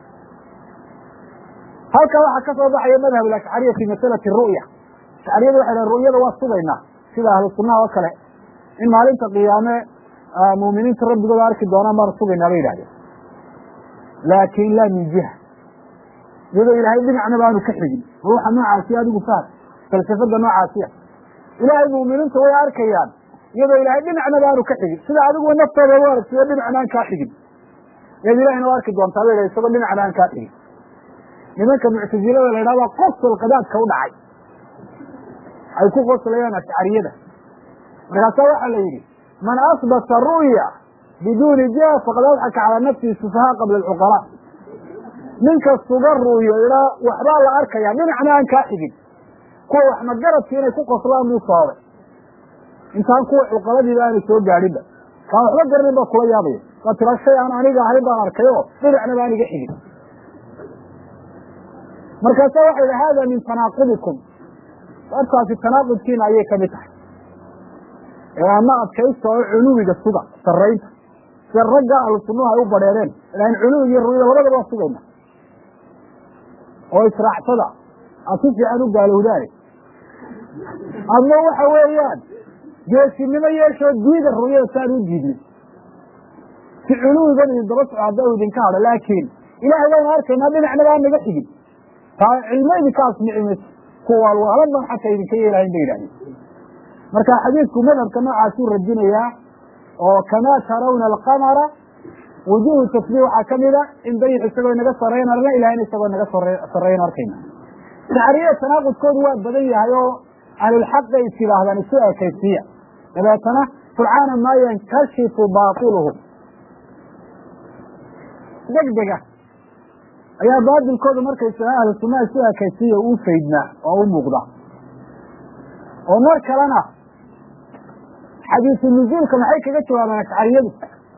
halkaa waxaa ka soo baxaya madhab alashcariya fi masalati ru'ya ashcariyada waxay dhahen ru'yada waa sugaynaa sida ahlu sunnaha oo kale in maalinta qiyaame muuminiinta rabbigooda arki doonaan baan sugaynaa bay yidhahdeen laakin laa min jiha iyadoo ilaahay dhinacna baanu ka xigin ruuxa noocaasiya adigu faham falsafada noocaasiya ilaahay muuminiinta way arkayaan iyadoo ilaahay dhinacna baanu ka xigin sida adiguba naftooda u aragtiyo dhinacna aan kaa xigin eed ilahayna u arki doontaa bay dhahay isagoo dhinacna aan kaa xigin nimanka muctasilada la yidhahda qosol qadaadka u dhacay ay ku qoslayaan ashcariyada markaasaa waxaa la yidhi man asbata ru'ya biduuni jiha faqad adxaka calaa nafsihi sufahaa qabla alcuqalaa ninka suga ru'yo idhaa waxbaa la arkaya dhinacna aan kaa xigin kuwa wax magaradki inay ku qoslaan buu sababay intaan kuwa cuqaladiiba aanu soo gaadhinba kaan waxba garanin baa kula yaabaya waa tira shay aan aniga ahayn baan arkay oo dhinacna baan iga xigin markaasa waxa yidhi hada min tanaaqubikum sababtaasi tanaaqudkiina ayay kamid tahay ee ama adkaysta oo culuwiga suga saraynta sida ragga ahlu sunnuhu ay u badheereen ilahin culuwiga iyo ru'yada labadaba waa sugayna oo israacsada aad si fiican u gaalowdaane ama waxa weeyaan geesinimo yeeshoo diida ru'yada saan u diidnay si culuwigan idin daba soco hadda u idinka hadho laakiin ilahay waynu arkaynaa dhinacnaba aan naga xigin taa cilmo idinka asmici mayso kuwaalwaalan baan xataa idinka yeelahayn ba yidhahdeen marka xadiidku madhabka noocaasuu radinayaa oo kamaa tarawna alqamara wujuhu tasbiih waxaa kamida in dayix isagoo inaga sareyn arna ilahayna isagoo inaga sareyn arkayna tacriya tanaaqudkoodu waa badan yahay oo ahlulxaqay is yidhaahdaan isu ekaysiya dabeetana fulcaana maa yankashifu baatiluhum degdega ayaa baatilkooda markaysa ahlu sunnaha isu ekaysiya uu faydnaa oo u muuqda oo mar kalena xadiisu nuzuulka maxay kaga jawaabaan ashcariyadu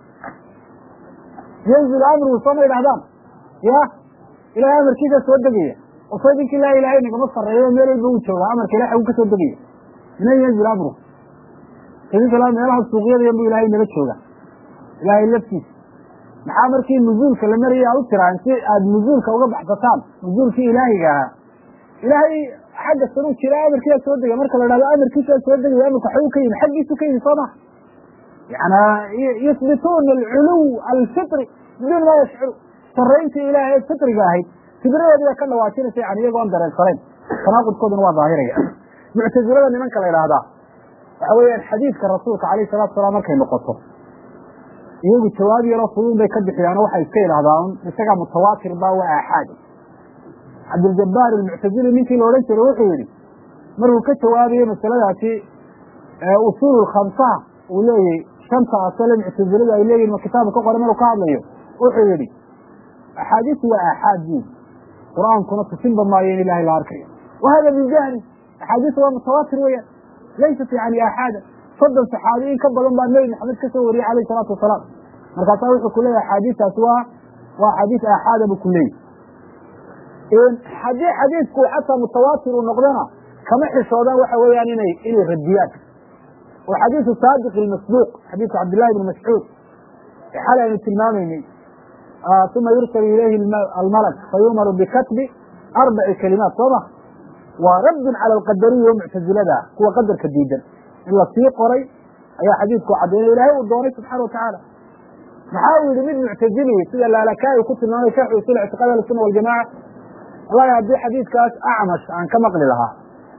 yanzil amruhu sooma yidhahdaan ya ilahay amarkiisa soo degaya oo soo dinkii laa ilahay nagama sareeyo meel walba uu jooga amarka ilahay uu ka soo degaya minan yanzil amruhu idinka meelaha suuqyada bu ilahay naga jooga ilahay laftiisa maxaa markii nuzuulka la marayay aad u tiraan si aad nuzuulka uga baxsataan nuzuulkii ilaahiga ahaa ilaahay xagga sanuu jira amarkiisaa soo degay marka la dhahdo amarkiisaa soo degaya amarka xaguu ka yimi xaggiisu ka yimi soo ma yana yusbituuna alculuw alfitri biduun maa yashcuru sarayntii ilahay ee fitriga ahayd fidradoodii bay ka dhawaajinaysa yani iyagoon dareensanayn tanaaqudkooduna waa daahiraya muctazilada nimanka la idhaahdaa waxa weeyaan xadiidka rasuulka alayh salatu salaam markay noqoto iyagu jawaab yaroo fuduun bay ka bixiyaano waxay iska yidhahdaan isagaa mutawaatir ba waa aaxaad cabdiljabaar almuctazili ninkii la odhan jiray wuxuu yihi markuu ka jawaabayey masaladaasi usuul khamsaha uu leeyahy shanta asale muctaziladu ay leeyihin ma kitaabka ka qoray maruu ka hadlayo wuxuu yihi axaadiisu waa aaxaad buuli qur-aankuna tusinba maayo in ilahay la arkayo wa hada min jahli axaadiisu waa mutawaatir weeyaan laysat yani aaxaada soddon saxaabi in ka badan baa nebi maxamed ka soo wariyey alayh salaatu wasalaam markaasaa wuxuu ku leeyahay axaadiistaasi waa waa xadiis aaxaada buu ku leeyahy haddii xadiidku xataa mutawaatir uu noqdona kama xishoodaan waxa weeyaan inay inay radiyaan oo xadiisu saadiq ilmasduuq xadiisu cabdillahi bn mascuud ee xalay aynu tilmaamaynay uma yursalu ilayhi almalak fayumaru bikatbi arbaci kalimaat soo ma waa raddun cala alqadariya oo muctazilada ah kuwa qadarka diidan in la sii qoray ayaa xadiidku caddaynay ilahay uu doonay subxana watacaala maxaa uu yihi mid muctazili sida laalakaai ku tilmaamay sharxu usul ictiqaad ahlusuna waljamaca wallahi haddii xadiidkaas acmash aan ka maqli lahaa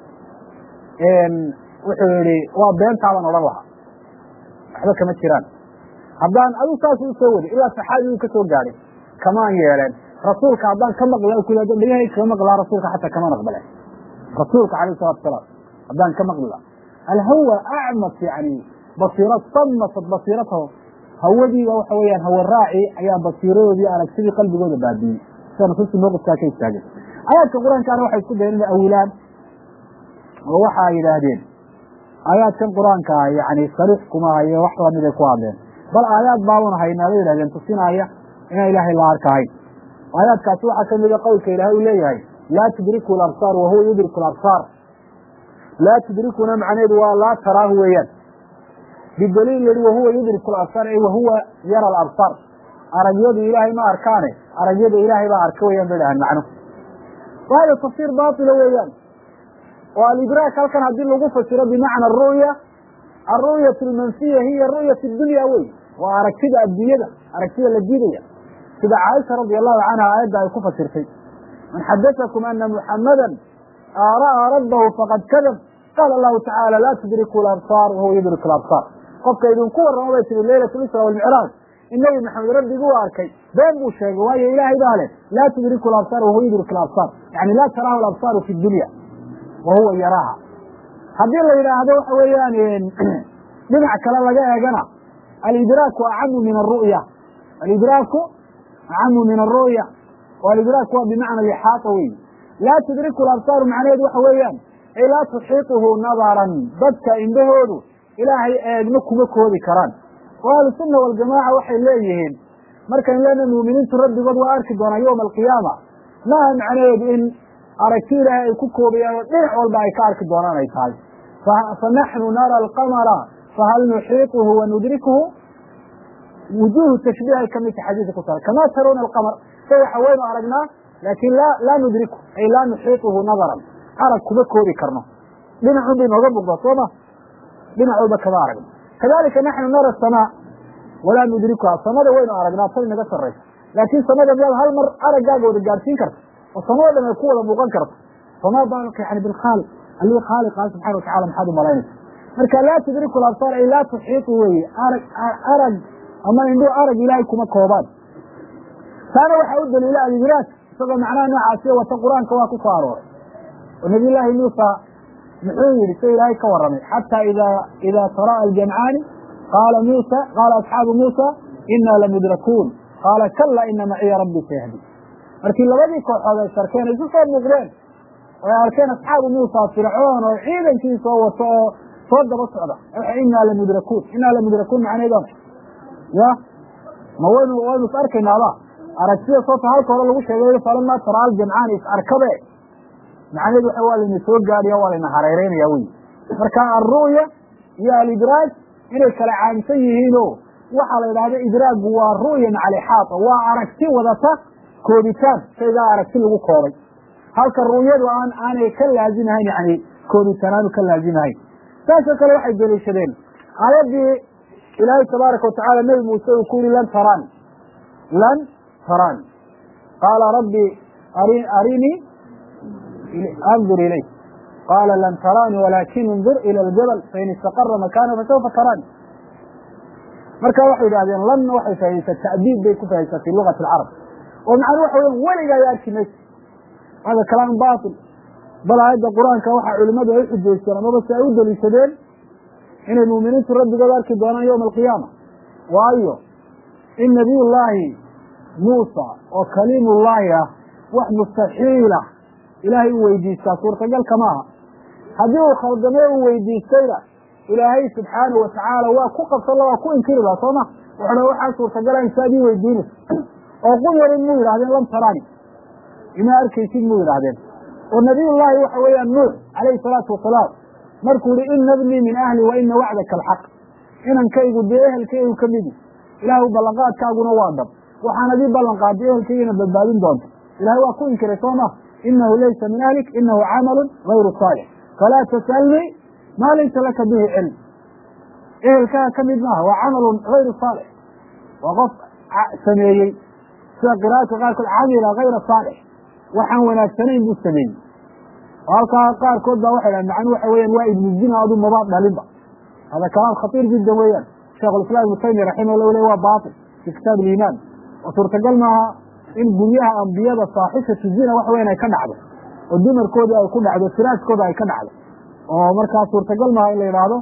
wuxuu yihi waa beentaaban odhan lahaa waxba kama jiraan haddaan adu saas u soo wadi ilaa saxaabi uu ka soo gaadhay kamaan yeeleen rasuulka haddaan ka maqla ku dhagahay kama maqlaa rasuulka xataa kamaan aqbaleen rasuulka alayh salatu salaam haddaan ka maqli lahaa alhawa acmas yani basiira samasat basiiratahu hawadiiba waxa weeyaan hawa raaci ayaa basiiradoodii aragtidii qalbigooda baabiyey sida nusuusta mawqifkaa ka istaageen aayaadka qur-aankaana waxay isku dayen inay awilaan oo waxa ay yidhaahdeen aayaadkan qur-aanka ah yani sariix kuma hayo wax lamid ay ku hadleen bal aayaad baaban haynaa bay yidhahdeen tusinaya inaan ilaahay la arkahayn aayaadkaasi waxaa kamida qowlka ilahay uu leeyahay laa tudriku labsaar wahuwa yudriku labsaar laa tudrikuna macnaheedu waa laa taraahu weeyaan bidaliil yihi wahuwa yudriku labsaar ay wahuwa yara alabsaar aragyadu ilaahay ma arkaane aragyada ilaahay baa arka weyaan bay dhahaan macnuhu wa hada tafsiir baatila weeyaan oo alidraak halkan haddii lagu fasiro bimacna aru'ya alru'yat almanfiya hiya ru'yat dunya wey waa aragtida adduunyada aragtida la diidaya sida caaisha radi allahu canha aayadda ay ku fasirtay man xadatakum ana muxamadan ra'aa rabbahu faqad kadab qaala allahu tacaala laa tudriku labsaar wahuwa yudriku labsaar qofka idinku warramo bay tihi leylat lisra walmicraaj in nebi maxamed rabbigii u arkay been buu sheegay waayo ilaahay baa leh laa tudriku labsaar wahuwa yudriku labsaar yani laa taraahu labsaaru fi dunya wa huwa yaraaha haddii la yidhaahdo waxa weeyaan dhinac kale laga eegana alidraaku acamu min aru'ya alidraaku acamu min aru'ya o alidraak waa bimacna lixaata wey laa tudriku labsaaru macnaheedu waxa weeyaan ay laa tuxiituhu nadaran dadka indhahoodu ilaahay eegma kuma koodi karaan oo ahlusunna waljamaaca waxay leeyihiin markaynu leena muuminiintu rabbigood waa arki doonaa yowma alqiyaama maaha macnaheedu in aragti ilaahay ay ku koobayaan oo dhinac walba ay ka arki doonaan ay tahay fanaxnu nara alqamara fahal nuxiituhu wa nudrikuhu wujuuhu tashbiih ay kamid tahay xadiiska ku taala kamaa tarawna alqamar sa waxa waynu aragnaa laakin la laa nudriku ay laa nuxiituhu nadaran arag kuma koobi karno dhinacun bay nooga muuqdaa soo ma dhinac walba kama aragno kadalika naxnu nara samaa walaa nudrikuha samada waynu aragnaa tay naga saraysa laakin samada miyaad hal mar araggaaga wada gaadhsiin karta oo samado dhan ay ku wada muuqan karto famaa baalka yani bilkhaaliq allii khaaliqa subxana watacala maxaad u malaynaysa marka laa tudriku labsaar ay laa tuxiitu weeye arag arag ama indhuu arag ilaahay kuma koobaan taana waxaa u daliila alidraak isagoo macnaha noocaasiyo wata qur-aanka waa ku soo arooray oo nabiy llaahi muusa muxuu yihi sida ilaahay ka warramay xataa ida ida tara'a aljamcaani qaala muusa qaala asxaabu muusa inaa lamudrakuun qaala kala ina maciya rabbii sayahdi markii labadii kooxood ay sarkeen ay isu soo muuqdeen oo ay arkeen asxaabu muusa fircoon oo ciidankiisoo wato oo soo daba socda inaa lamudrakuun inaa lamudrakuun macnaheed ya ma waynu waynu is arkaynaaba aragtida soota halka hore lagu sheegay falamaa tara aljamcaani is arkabe macnaheed waxa waa layna soo gaadhaya waa layna hareereynaya wey marka alru'ya iyo alidraaj inay kala caamsan yihiino waxaa la yidhahda idraagu waa ru'ya maca alixaata waa aragti wadata koobitaan shaygaa aragti lagu koobay halka ru'yadu aan aanay ka laazimahayn yani koobitaan aanu ka laazimahayn saasoo kale waxay deliishadeen aayaddii ilaahay tabaaraka watacala nebi muuse uu ku yihi lan tarani lan tarani qaala rabbi arinii andur ilayk qaala lan tarani walakin indur ila aljabal fain istaqara makana fasawfa tarani marka waxay yidhahdeen lan waxay fahaysaa ta'diib bay ku fahaysaa fi lugati alcarab oo macnuu waxa weya weligaa ya arki maysa hada kalaam batil bal aayadda qur-aanka waxaa culimadu ay uxujaysteen amaba si ay u daliishadeen inay muuminiintu rabbigood arki doonaan yowma alqiyaama waayo in nabiy llaahi muusa oo kaliimullaahi ah wax mustaxiila ilaahay u weydiistaa suurtagalka maaha haddii uu khaldame uu weydiistayna ilaahay subxaanahu watacaala waa ku qabsan la waa ku inkiri laha soo ma wuxuha waxaa suurtagala insaad ii weydiinaysa oo quyarin muu yidhahdeen lam tarani ima arkaysid muu yidhahdeen oo nabiyullaahi waxa weeyaan nuux calayhi salaatu wasalaam markuu yihi ina bnii min ahli wa ina wacdaka alxaq inankaygu dee ehelkaygu ka midi ilaahu ballanqaadkaaguna waa dhab waxaan adii ballanqaaday ehelkaygina badbaadin doonta ilahay waa ku inkiray soo ma inahu laysa min ahlik inahu camalu gayru saalix falaa tasalnii maa laysa laka bihi cilm ehelkaaga ka mid maaha waa camalun gayru saalix waa qof sameeyey sida qira'aadka qaarkood camila gayra saalix waxaan wanaagsanayn buu sameeyey oo halkaa qaarkood baa waxay dhahan macnuu waxa weeyaan waa ibnu zina adu maba dhalinba hada kalaam khatiir jiddan weeyaan sheikhulislam ibnu taymiya raximah le waa batil fi kitaab aliimaan oo suurtagal maaha in guryaha ambiyada saaxibatu zina waxa weyan ay ka dhacdo oo dumarkoodii ay ku dhacdo firaaskooda ay ka dhacdo oo markaa suurtagal maaha in la yidhaahdo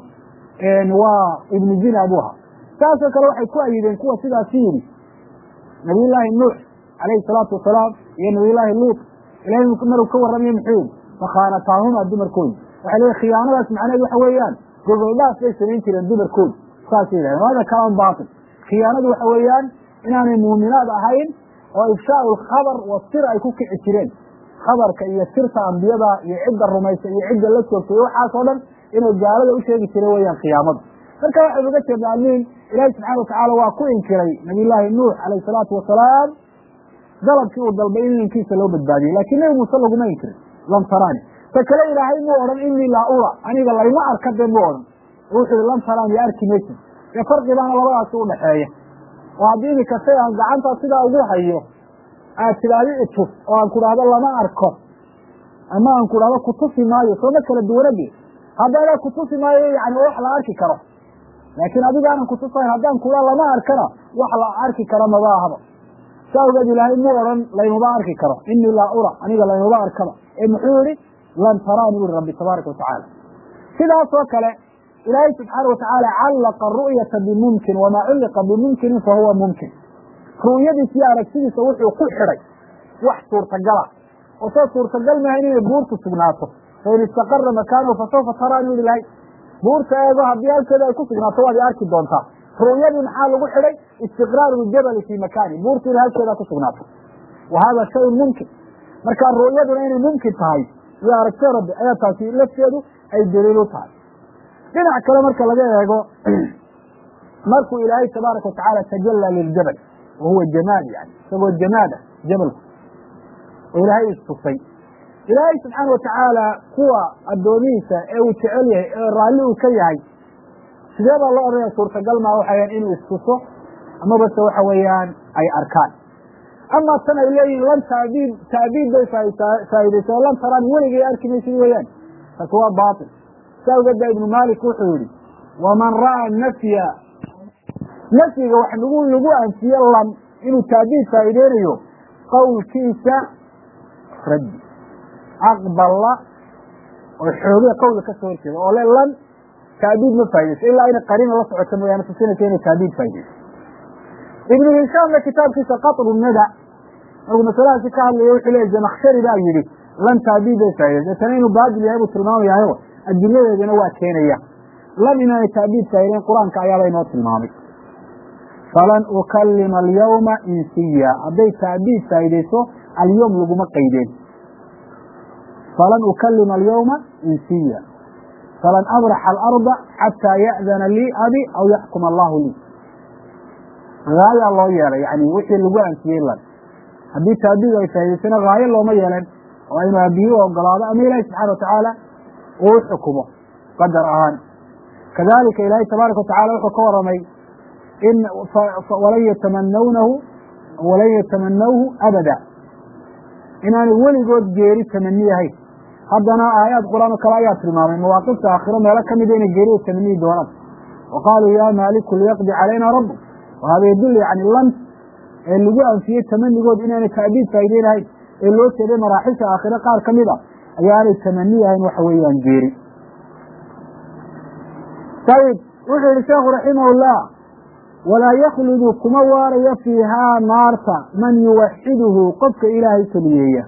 waa ibnu zina buu ahaa saasoo kale waxay ku ayideen kuwa sidaasi yidhi nabiyullaahi nuux calayhi salaatu wasalaam iyo nabiyullaahi luut ilahay maruu ka warramayo muxuu yihi fakhaanataahuma dumarkoodi waxay leeyiin khiyaanadaas macnaheed waxa weeyaan gogoldhaaf bay samayn jireen dumarkoodi saasay yidhahdeen hada kalaan baatil khiyaanadu waxa weeyaan inaanay muuminaad ahayn oo ifshaau lkhabar wa sir ay ku kici jireen khabarka iyo sirta ambiyada iyo cidda rumaysa iyo cidda la joogtay iyo waxaas oo dhan inay gaalada u sheegi jireen weeyaan khiyaamadu marka waxay uga jeedna almiin ilaahi subxana watacaala waa ku inkiray nabiyullaahi nuux calayhi salaatu wasalaam dalabkii uu dalbay in inankiisa loo badbaadiyey laakiin nebi muuse laguma inkirin lam tarani ta kale ilaahay muu odhan inii laa ura aniga layma arka dee muu odhan wuxuu yihi lam tarani arki maysid dee farqi baana labadaasi udhaxeeya oo haddii imika shay aan gacantaa sidaa ugu hayo aad tidhaahdo itus oo aan ku dhahdo lama arko ama aan ku dhahdo kutusi maayo sooma kala duwanade haddana kutusi maayo yani wax la arki karo laakiin adiga aanan kutusayn haddaan kula lama arkana wax la arki karo maba ahaba saa ogeed ilaahay muu odhan laymaba arki karo inii laa ura aniga laymaba arkaba ee muxuu yihi lan taraani uri rabbi tabaaraka watacaala sidaasoo kale ilaahay subxaana watacaala callaqa ru'yata bimumkin wamaa culliqa bimumkinin fahuwa mumkin ru'yadiis iyo aragtidiisa wuxuu ku xidhay wax suurtagala oo soo suurtagal maaha inay buurtu sugnaato fain istaqara makaanahu fasawfa taraani uri lahay buurta eego haddii halkeeda ay ku sugnaato waad i arki doontaa ru'yadii maxaa lagu xidhay istiqraaru ljabali fii makaani buurtu inay halkeeda ku sugnaato wa hada shayun mumkin marka ru'yaduna inay mumkin tahay iyo aragtida rabbi ayaa taasi lafteedu ay daliil u tahay dhinac kale marka laga eego markuu ilaahay tabaaraka watacaala tajallaa liljabal wa huwa jamaal yani isagoo jamaad ah jabalku oo ilaahay istusay ilaahay subxaana watacaala kuwa addoomihiisa ee uu jecel yahay ee raalli uu ka yahay sidee baa loo odhanaya suurtagal maa waxayan inuu istuso amaba se waxa weeyaan ay arkaan ama tan ay leeyihin lan taabiid taabiid bay faa'iidaysa oo lan taraan weligay arki maysid weeyaan taasi waa baatil saa awgeed baa ibnu malik wuxuu yihi waman ra'aa nafya nafyiga wax lagu lagu anfiye lan inuu taabiid faa'iideynayo qowlkiisa raddi aqballa oo xooge qowla ka soo horjeeda oo le lan taabiid ma faa'idayso ilaa inay qariina la socoto mooyaane tusinaysa inay taabiid faa'idayso ibnu hishaamna kitaabkiisa qatru nada markuu masaladaasi ka hadlaya wuxuu leeyay zamakshari baa yidhi lan taabiid bay faa'idayso deetana inuu baadil yahay buu tilmaamayahayo adiladeedana waa keenaya lan inaanay taabiid faa'idayn qur-aanka ayaaba inoo tilmaamay falan ukalima alyawma insiya hadday taabiid faa'idayso alyawm laguma qaydeen falan ukalima alyawma insiya falan abraxa alarda xataa ya'dana lii abi aw yaxkuma allahu lii haayaa loo yeelay yani wixii lagu anfiyey lan haddii taabiid ay faa'idaysana haayo looma yeelan oo inu abiye u ogolaado ama ilaahi subxana watacaala uu u xukumo qadar ahaan kadalika ilaahay tabaaraka watacala wuxuu ka waramay in walan yatamanawnahu walan yatamanawhu abada inaanay weligood geeri tamani ahayn haddana aayaad qur-aan oo kale ayaa tilmaamay mawaaqifta aakhiro meelo kamida inay geerida tamaniyi doonaan wa qaaluu ya maaliku liyaqdi calayna rabu wahada yadul yani lan ee lagu anfiyey tamanigood inaanay taabiid faa'iideynahayn ee loo jeeday maraaxisha aakhire qaar ka mid a ayaanay tamani ahayn waxa weeyaan geeri ayib wuxuu yihi sheekhu raximahullah walaa yakludu kuma waarayo fiihaa naarta man yuwaxiduhu qofka ilaahay keliyeeya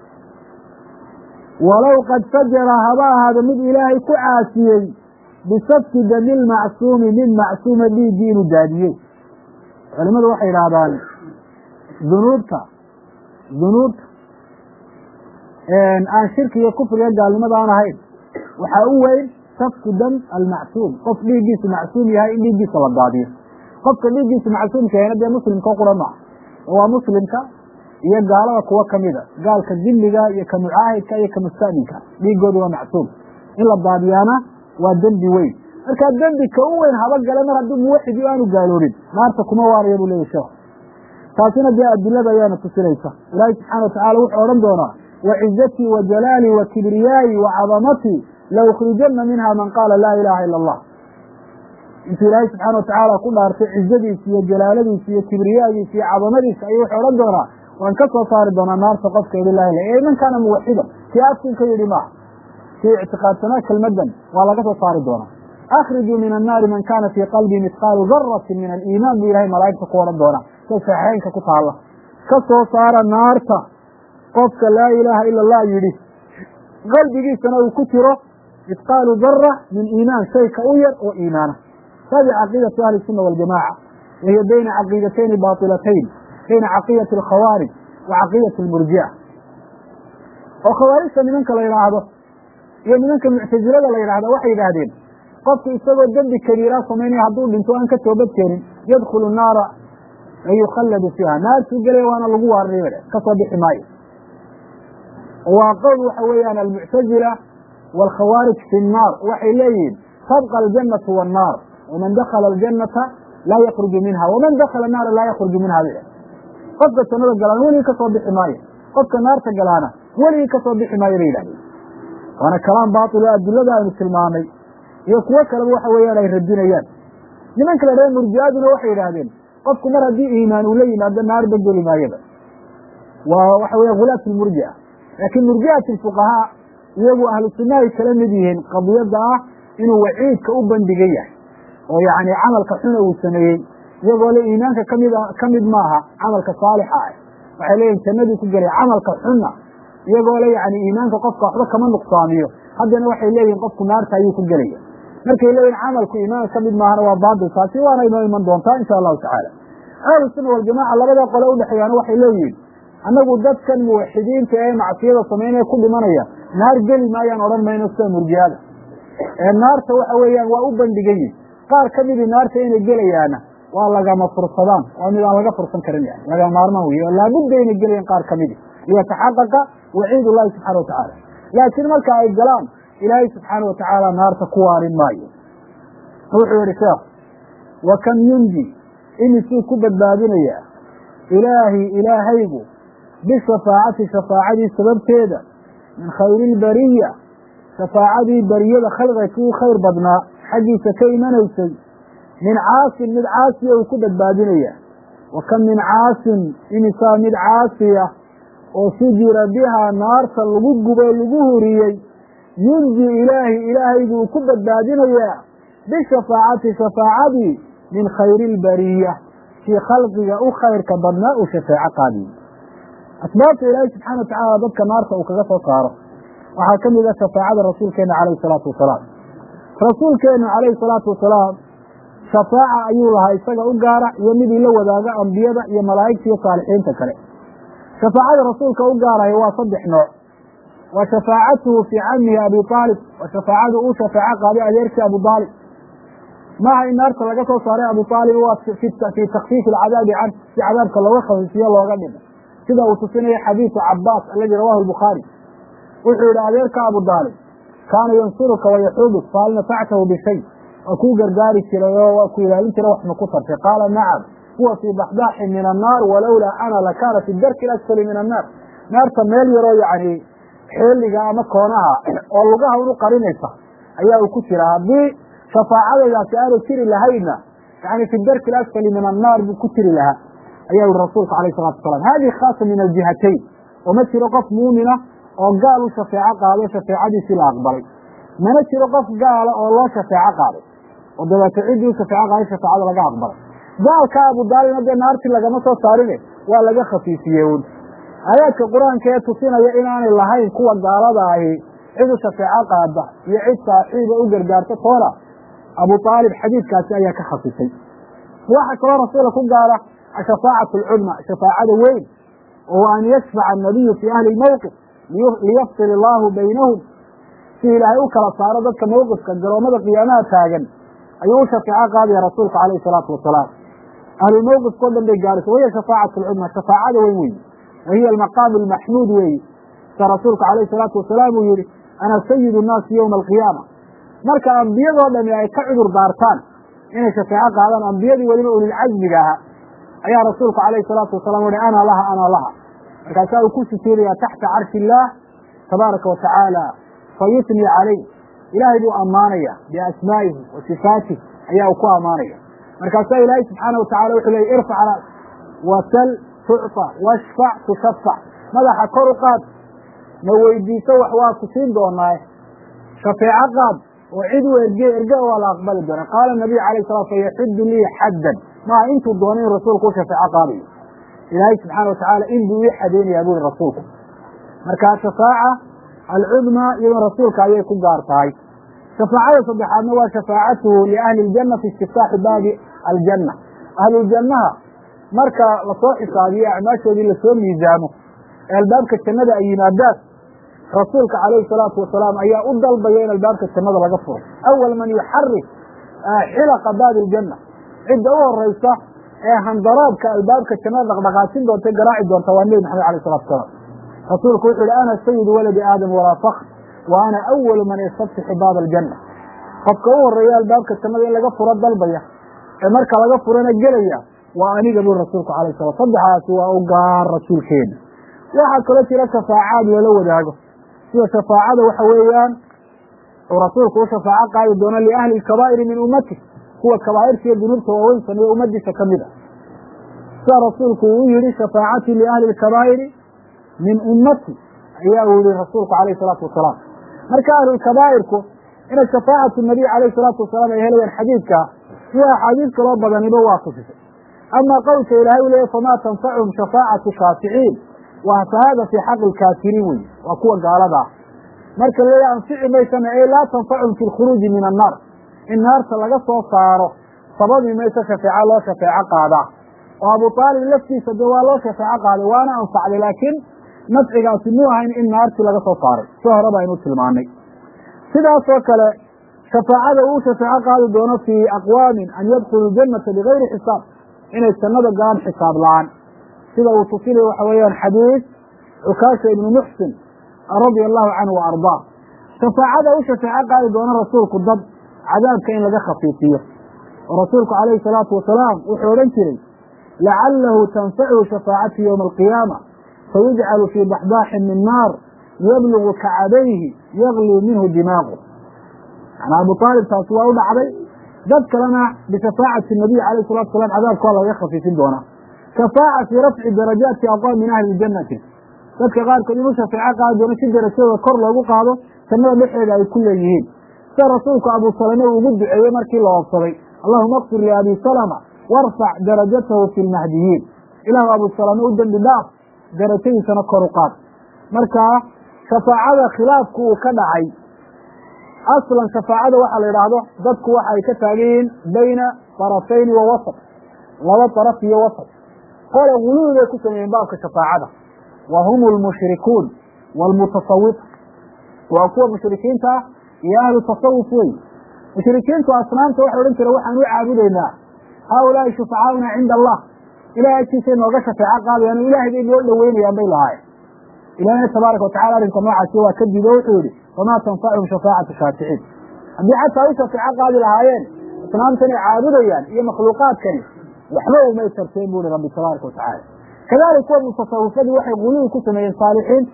walow qad fajara haba ahaado mid ilaahay ku caasiyey bisafki dami lmacsuumi mid macsuuma dhiiggii inuu daadiyey culimadu waxay idhaahdaan dunuubta dunuubta aan shirki iyo kufriga gaalnimada aan ahayn waxaa u weyn safku dam almacsuum qof dhiiggiisu macsuum yahay in dhiiggiisa la daadiyo qofka dhiiggiisu macsuumka yahayna dee muslimka o qura maaha waa muslimka iyo gaalada kuwa kamida gaalka dimiga iyo ka mucaahidka iyo ka musta'minka dhiigoodu waa macsuum in la daadiyaana waa dembi weyn markaa dembi ka u weyn haba gale mar haddii muwaxid iyo aanu gaaloobin naarta kuma waaraya buu leeyahy sheekh taasina dee adilada ayaana tusinaysa ilaahi subxana watacala wuxuu odhan doonaa wacizatii wa jalaalii wa kibriyaayi wa cadamatii laukhrijana minha man qaala laa ilaha ila allah intuu ilaahay subxaana watacaala ku dhaartay cizadiisa iyo jalaaladiisa iyo kibriyaagiisa iyo cadamadiisa ayuu wuxuu odhan doonaa waan ka soo saari doonaa naarta qofka yidhi laa ilaha ee man kaana muwaxida kii afkin ka yidhi maaha kii ictiqaadsanaa kelmadan waa laga soo saari doonaa akrijuu min annaari man kaana fii qalbii mithqaalu daratin min aliimaan buu ilahay malaa'igta ku odhan doonaa sida saxeynka ku taalla ka soo saara naarta qofka laa ilaaha ila allah yidhi qalbigiisana uu ku jiro mithqaalu dara min iimaan shay ka u yar oo iimaana hadi caqiidatu ahli الsuna waljamaca wahiya bayna caqiidatayni bailatayn bayna caqiidati alkhawaarij wa caqiidati almurjica oo khawaarijta nimanka la yidhaahdo iyo nimanka muctazilada la yidhahdo waxay yidhaahdeen qofku isagoo dembi kabiira samaynaya hadduu dhinto aan ka toobad keenin yadkhulu naara wayukhalladu fiiha naartuu gelaya waana lagu waarinay kasoo bixi maayo waa qowl waxa weeyaan almuctazila waalkhawaarij fi nnaar waxay leeyihiin tabqa aljanatu wannaar waman dakala aljanata laa yakruju minha waman dakala naara laa yakruju minha b qofka jannada galaana weligii kasoo bixi maayo qofka naarta galaana weligii kasoo bixi maayo bay yidhahdeen waana kalaam baatil oo adilada aynu tilmaamay iyo kuwo kaleba waxa weeyaan ay radinayaan nimanka la dhaha murjiaduna waxay yidhaahdeen qofku mar haddii iimaan uu la yimaado naarba geli maayaba waa waxa weya hulaat lmurjia laakiin murjiat lfuqahaa iyagu ahlu sunna ay kala mid yihiin qadiyadda ah inuu waciidka u bandhigan yahay oo yani camalka xuna uu sameeyey iyagoo le iimaanka kamid kamid maaha camalka saalixa ah waxay leeyihin jannadii ku gelay camalka xuna iyagoo le yani iimaanka qofka waxba kama nuqsaamiyo haddana waxay leeyihin qofku naarta ayuu ku gelaya markay leeyihin camalku iimaanka kamid maahana waa baatil taasi waana inoo iman doontaa insha allahu tacaala ahlu sunna waljamaca labada qole udhexeeyaana waxay leeyihiin annagu dadkan muwaxidiinta ee macsiyada samaynaya ku dhimanaya naar geli maayaan odhan mayno sida murjihada ee naarta waxa weeyaan waa u bandhigan yihin qaar ka midii naarta inay gelayaana waa lagama fursadaan waa mid aan laga fursan karin yani lagama maarmaan wey oo laabudda inay gelayaan qaar ka midi liyataxaqaqa waciid ullahi subxana wa tacaala laakiin marka ay galaan ilaahay subxaana wa tacaala naarta ku waarin maayo wuxuu yihi sheekh wa kam yunji imisuu ku badbaadinayaa ilaahi ilaahaygu bishafaacati shafaacadii sababteeda min khayri ilbariya shafaacadii bariyada khalqiga kii khayr badnaa xaggiisa ka imanaysay min caasin mid caasiya uu ku badbaadinayaa wa kam min caasin imisaa mid caasiya oo sujira bihaa naarta lagu gubo lagu huriyey yunji ilaahi ilaahaygu uu ku badbaadinayaa bishafaacati shafaacadii min khayri ilbariya kii khalqiga u khayrka badnaa uu shafeeco qaadiye asbaabta ilaahay subxana wa tacaala dadka naarta uu kaga soo saaro waxaa ka mid a shafaacada rasuulkeena calayhi salaatu wasalaam rasuulkeenu calayhi salaatu wasalaam shafaaca ayuu lahaa isaga u gaara iyo midii la wadaaga ambiyada iyo malaa'igta iyo saalixiinta kale shafaacada rasuulka u gaaraya waa saddex nooc wa shafaacatuhu fii camihi abi aalib wa shafaacadu uu shafeeco qaaday adeerkii abu aalib maaha in naarta laga soo saaray abu aalib waa fii takfiifi alcadaabi can si cadaabka looga khafiifiyo looga dhimo sida uu tusinaya xadiidu cabaas aladi rawahu lbukhaari wuxuu yihi adeerka abu aalib kaana yansuruka wayaxuubuk fahal nafactahu bishay waa kuu gargaari jiray oo waa ku ilaalin jiray wax ma ku tartay qaala nacam huwa fii baxdaaxin min annaar walowlaa ana lakaana fi darki asfali min annaar naarta meel yaroo yani xeeliga ama koonaha oo lugaha unu qarinaysa ayaa uu ku jira haddii shafaacadaydaasi aanay jiri lahaynna yani fi darki asfali min annaar buu ku jiri lahaa ayaa yihi rasuulku alayh salatu wasalam hadihi khaasa min aljihatayn oo ma jiro qof muumina oo gaal u shafeeco qaado shafeecadiisii la aqbalay mana jiro qof gaala oo loo shafeeco qaaday oo dabeeto ciddii u shafeeco qaaday shafaacada laga aqbalay gaalka abu daalibna dee naartii lagama soo saarine waa laga khafiifiyey un aayaadka qur-aanka ee tusinaya inaanay lahayn kuwa gaalada ahi cid u shafeeco qaada iyo cid saaxiiba u gargaarta toona abu aalib xadiidkaasi ayaa ka khasisay waxa kaloo rasuula ku gaala ashafaacatu alcudma shafaacada weyn oo an yashfaca annabiyu fii ahli lmowqif liyafsil illaahu baynahum si ilaahay u kala saaro dadka mowqifka garoomada qiyaamaha taagan ayuu u shafeeco qaadaya rasuulka calayhi salaatu wasalaam ahlulmowqifkao dhan bay gaaraysa wahiya shafaacatu alcudma shafaacada weyn weyi wa hiya almaqaamu almaxmuud weeyi sida rasuulka calayhi salaatu wasalaam uu yihi ana sayidu nnaasi yowma alqiyaama marka ambiyadoo dhami ay ka cudur daartaan inay shafeeco qaadaan ambiyadii weliba ulilcazmiga ahaa ayaa rasuulku calayhi salaatu wasalaam uhi ana laha ana laha markaasaa uu ku sujuudaya taxta carshi illaah tabaaraka wa tacaala fa yutni calayh ilaahay buu ammaanaya biasmaa'ihi wa sifaatih ayaa uu ku ammaanaya markaasaa ilaahay subxaana wa tacala wuxuu leey irfac ras wasal tucطa washfac tushafac madaxa kor u qaad ma weydiiso wax waa ku siin doonaaye shafeeco qaad oo cid u erge erge waa la aqbali doona qaala nabiyu alayh salam fayaxudu lii xaddan maaha intuu doona in rasuulku u shafeeco qaadayo ilaahay subxaana wa tacaala in buu ii xadeynayaa buri rasuulku marka shafaaca alcudma iyadoo rasuulka ayay ku gaar tahay shafaacada saddexaadna waa shafaacatuhu liahli اljanna fi istiftaaxi baabi aljanna ahluljannaha marka lasoo xisaabiyo acmaashoodii lasoo miisaamo ee albaabka jannada ay yimaadaan rasuulka calayhi salaatu wasalaam ayaa u dalbaya in albaabka jannada laga furo awal man yuxarik xilaqa baabi aljanna cidda u horeysa ee handaraabka albaabka jannada dhaqdhaqaajin doonta garaaci doonta waa nebi maxamed alayh salatu wasalaam rasuulku wuxu yihi ana sayidu waladi aadam walaa fakr wa ana awalu man yastaftixu baaba aljanna qofka u horeeya albaabka jannada in laga furo dalbaya ee marka laga furana gelaya waa aniga bui rasuulku alayh salam saddexaasi waa u gaar rasuulkeena waxaa kaloo jira shafaacaad lala wadaago sida shafaacada waxa weeyaan uu rasuulku u shafaaco qaadi doono liahli lkabaa'iri min ummati kuwa kabaa'irta iyo dunuubta waaweyn sameeye ummadiisa kamid a sida rasuulku uu yihi shafaacatii liahli lkabaa'iri min ummati ayaa uu yihi rasuulku alayh salaatu wasalaam marka ahlulkabaa'irku inay shafaacatu nabiy alayh salaatu wasalaam ay helayaan xadiidka iyo axaadiis kaloo badaniba waa tusisay ama qowlka ilaahay u leeya famaa tanfacuhum shafaacatu shaaficiin waa fahaada fii xaqi lkaafiriin wey waa kuwa gaalada ah marka laleeya anfici maysana ee laa tanfacuhum fi lkhuruuji min annaar in naarta laga soo saaro sababi mayso shafeeco loo shafeeco qaadaa oo abu aalib laftiisa de waa loo shafeeco qaaday waana anfacday laakiin nafcigaasi muu ahayn in naartii laga soo saaray si hore baynu tilmaanay sidaasoo kale shafaacada uu shafeeco qaadi doono fii aqwaamin an yadkhulu janata bigayri xisaab inay jannada galaan xisaab la-aan sida uu tusinaya waxa weeyaan xadiis cukaasha ibnu muxsin radia allahu canhu wa ardaa shafaacada u shafeeco qaadi doona rasuulku dad cadaabka in laga khafiifiyo oo rasuulku calayhi salaatu wasalaam wuxuu odhan jiray lacalahu tanfachu shafaacatu yowma alqiyaama fayujcalu fii baxbaaxin min naar yablugu kacadayhi yaglii minhu dimaaqu manaa abu aalib taasi waa u dhacday dad kalena bishafaacati nabiy alayh salatu salam cadaabka waa lagaga khafiifin doonaa shafaaca fii rafci darajaati aqwaam min ahli ljannati dadka qaarkood inuu shafeeco qaadi doono si darajadooda kor loogu qaado jannada dhexeeda ay ku leeyihiin sida rasuulku abu salame uu ugu duceeyey markii la oobsaday allahuma akfir liabi salama warfac darajatahu fi lmahdiyiin ilaahu abu salame u dembi dhaaf darajadiisana kor u qaad markaa shafaacada khilaafku uu ka dhacay aslan shafaacada waxaa la yidhaahdo dadku waxa ay ka taagan yihiin bayna tarafayni wa wasat laba daraf iyo wasat qole guluwi bay ku sameeyeen baabka shafaacada wa hum lmushrikuun waalmutasawif waa kuwa mushrikiinta ah iyo ahlu tasawuf wey mushrikiintu asnaamta waxay odhan jire waxaan u caabudaynaa haaulaai shufacaauna cinda allah ilahay agtiisay nooga shafeeco qaadayaan o ilaahay bay noo dhoweynayaan bay lahaayeen ilahina tabaaraka watacala arrinka noocaasi waa ka diido wuxuu yihi famaa tanfachum shafaacatu shaaficiin haddii xataa u shafeeco qaadi lahaayeen asnaamtanay caabudayaan iyo makhluuqaadkani waxba umay tarteen bu hi rabbi tabaaraka watacala kadalik kuwa mutasawifadii waxay guluwi ku sameeyeen saalixiin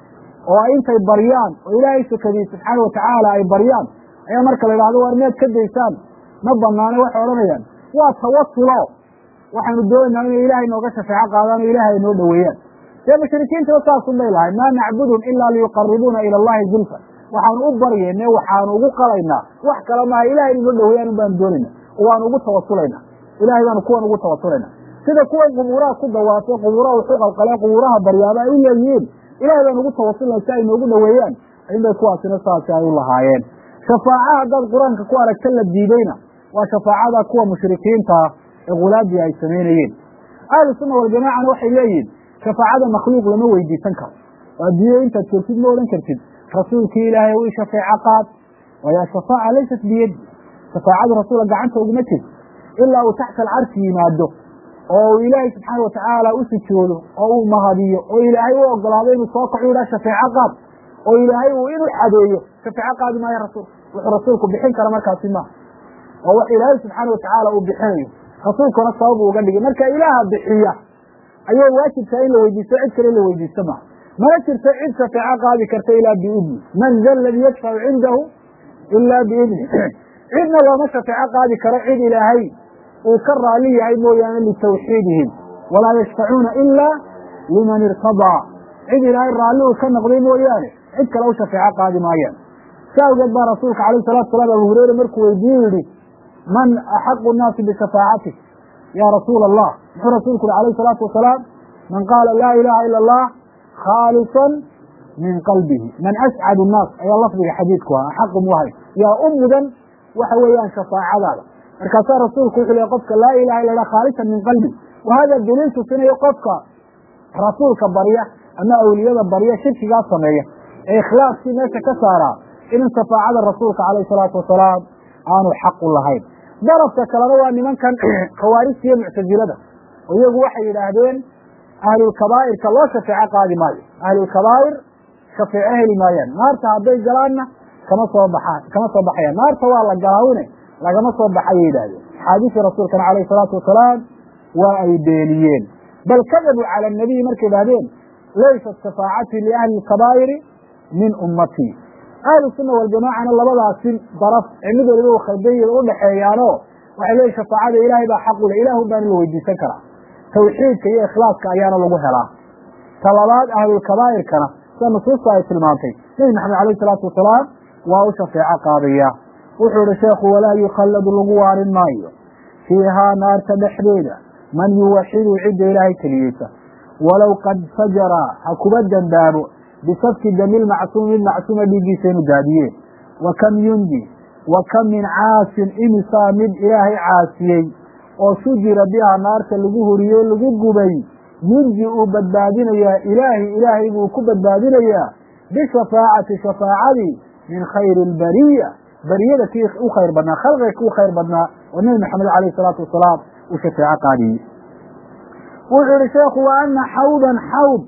oo ay intay baryaan oo ilaahay sakadii subxaana watacaala ay baryaan ayaa marka la idhahdo war miyaad ka daysaan ma banaano waxay odhanayaan waa tawasulo waxaanu doonaynaa inay ilaahay nooga shafeeco qaadaan oo ilaahay ay noo dhoweeyaan dee mushrikiintaba saasun bay lahay maa nacbudum ilaa liyuqaribuuna ila allahi zulfa waxaanu u baryayne waxaanu ugu qalaynaa wax kale maaha ilahay inay noo dhoweeyaan un baanu doonayna oo waanu ugu tawasulayna ilahay baanu kuwan ugu tawasulayna sida kuwan qubuuraha ku dawaafay qubuuraha wuxuu qalqalee qubuuraha baryaaba ay u leeyihiin ilahay baan ugu tawasulna si ay noogu dhoweeyaan inbay kuwaasina saasi ay u lahaayeen shafaaca haddaad qur-aanka ku aragta la diidayna waa shafaacada kuwa mushrikiinta ee khulaadii ay samaynayeen ahlu sunna waljamaacana waxay leeyihin shafaacada makhluuq lama weydiisan karo oo adduunya intaad joogtid ma odhan kartid rasuulkii ilaahay u shafeeco qaad waayo ashafaaca laysat biyadi shafaacadu rasuula gacanta uguma jirto ilaa uu taxta alcarshi yimaado oo uu ilaahay subxaana watacaala u sujoodo oo uu mahadiyo oo ilaahay u ogolaado inuu soo kaco yidhaha shafeeco qaad oo ilaahay uu inuu xadeeyo shafeeco qaadi maayo rasuul wuxuu rasuulku bixin kara markaasi maaha oo wax ilaahay subxaana watacaala uu bixinayo rasuulkuna sabab uga dhigay marka ilaaha bixiya ayay waajibtaa in la weydiisto cid kale in la weydiisto maaha mana jirto cid shafeeco qaadi karta ilaa biidni man da ladii yashfacu cindahu ilaa biidni cidna looma shafeeco qaadi karo cid ilaahay uu ka raali yahay mooyaane litawxiidihim walaa yashfacuuna ilaa liman irtadaa cid ilaahay raalli uu ka noqday mooyaane cid kale u shafeeco qaadi maayaan si awgeed baa rasuulka alayh salatu salaam abu hureyre markuu weydiiye yihi man axaqu nnaasi bishafaacatik ya rasuula allah muxuu rasuulku yihi alayh salaatu wasalaam man qaala laa ilaha ila allah khaalisan min qalbihi man ascad nnaas ayaa lafdiga xadiidku ah axaqu muhay yaa u mudan waxa weeyaan shafaacadaada markaasaa rasuulku wuxuu leey qofka laa ilaha illa lah khaalisan min qalbi wa hada daliil tusinayo qofka rasuulka barya ama awliyada barya shirkigaa sameeya ee ikhlaaskii meesha ka saaraa in shafaacada rasuulka calayh salaatu wasalaam aanu xaqu lahayn darafka kalena waa nimankan khawaarijta iyo muctasilada oo iyagu waxay yidhaahdeen ahlulkabaa'irka loo shafeeco qaadi maayo ahlulkabaa'ir shafeeco heli maayaan naarta hadday galaanna kama soo baxaan kama soo baxayaan naarta waa la galaawine lagama soo baxayay yidhahdeen axaadiistii rasuulkana calayhi salaatu wasalaam waa ay beeniyeen bal kadabuu cala anabiyi markay idhahdeen laysat shafaacati liahli lkabaa'iri min ummatii ahlu sunna waljamaacana labadaasi daraf ee mid waliba u khaldan u dhexeeyaanoo waxay leeyihin shafaacada ilaahay baa xaq u leh ilaahu baana la weydiisan karaa tawxiidka iyo ikhlaaska ayaana lagu helaa talabaad ahlulkabaa'irkana sida nusuusta ay tilmaantay nebi maxamed alayh salaatu wasalaam waa u shafeeco qaadaya wuxuu ihi sheekhu walaa yukhalladu lagu waarin maayo fiihaa naarta dhexdeeda man yuwaxidu cidda ilaahay keliyeysa walow qad fajara ha kuba dembaabo bisafki dami lmacsuumi mid macsuuma dhiiggiisa inu daadiyeen wa kam yundi wa kam min caasin imisaa mid ilaahay caasiyey oo sujira biha naarta lagu huriyo lagu gubay yunji uu badbaadinayaa ilaahi ilaahay buu ku badbaadinayaa bishafaacati shafaacadii min khayri albariya bariyada kii u khayr badnaa khalqiga kii u khayr badnaa oo nebi maxamed alayh salaatu wasalaam uu shafeeco qaadiyey wuxuu yihi sheekhu wa ana xawdan xawd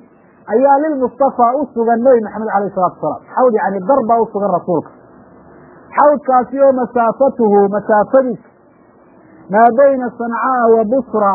ayaa lilmustafaa u sugan nebi maxamed alayh salatu asalaam xawd yani dar baa u sugan rasuulka xawdkaasi oo masaafatuhu masaafadiisa maa bayna sancaa wa busra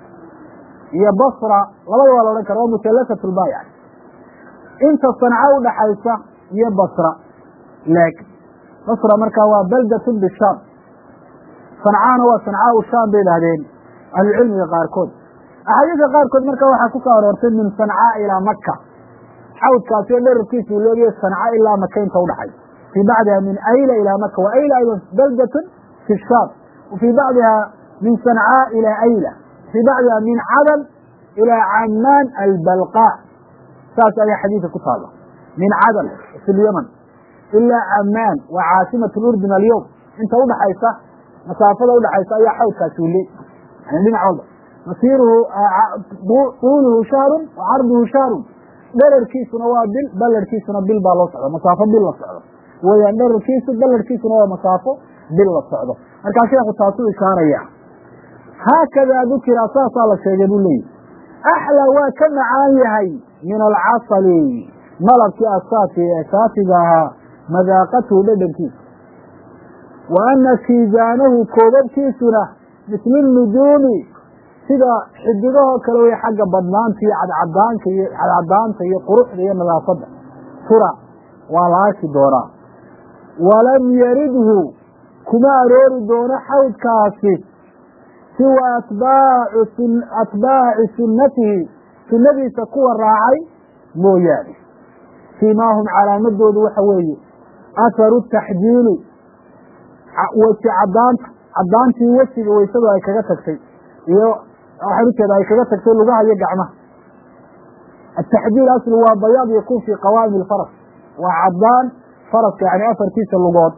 iyo basra labada waa la odhan kara waa musallasat lba yani inta sanca udhaxaysa iyo basra leeg basra markaa waa baldatun bishaam sancaana waa sancaau shaam bay idhahdeen ahlucilmiga qaarkood axaadiista qaarkood marka waxaa ku soo aroortay min sancaa ilaa maka xawdkaasi oo dherarkiisa uu leegayo sanca ilaa maka inta udhaxaysa fii bacdiha min ayla ilaa maka wa ayla aydan baldatun fi shaam wa fii bacdiha min sancaa ilaa ayla fii bacdiha min cadan ilaa camaan albalqa saas ayaa xadiidka ku taala min cadan fi lyaman ilaa camaan waa caasimat urdun alyowm inta udhaxaysa masaafada udhaxaysa ayaa xawdkaasi ule yani dhinac walba masiiruhu tuuluhu shahrun wa carduhu shahrun dherarkiisuna waa bil balarkiisuna bil baa loo socda masaafo bil la socdo weyaan dherarkiisu balarkiisuna waa masaafo bil la socdo markaa sheekhu taasuu ishaaraya haakadaa dukira saasaa la sheegay buu leeyihi axlى waa ka macaan yahay min alcasali malabkii asaafi ee saafiga ahaa madaaqatuhu dhedhankiisa wa ana kiijaanahu koobabkiisuna misli nujuumi sida xidigahoo kale wey xagga badnaanta iyo cadcadaanka iyo cadcadaanta iyo quruxda iyo nadaafadda tura waa la arki doonaa walam yaridhu kuma aroori doono xawdkaasi siwa atbaacu atbaaci sunnatihi sunnadiisa kuwa raacay mooyaane siimaahum calaamadoodu waxa weeye atharu taxjiili weji cadaanta cadaantii wejiga weysadu ay kaga tagtay iyo waxaan ujeeda ay kaga tagtay lugaha iyo gacmaha ataxjiil aslu waa bayaad yakun fi qawaami lfaras waa cadaan faraska yani afartiisa lugood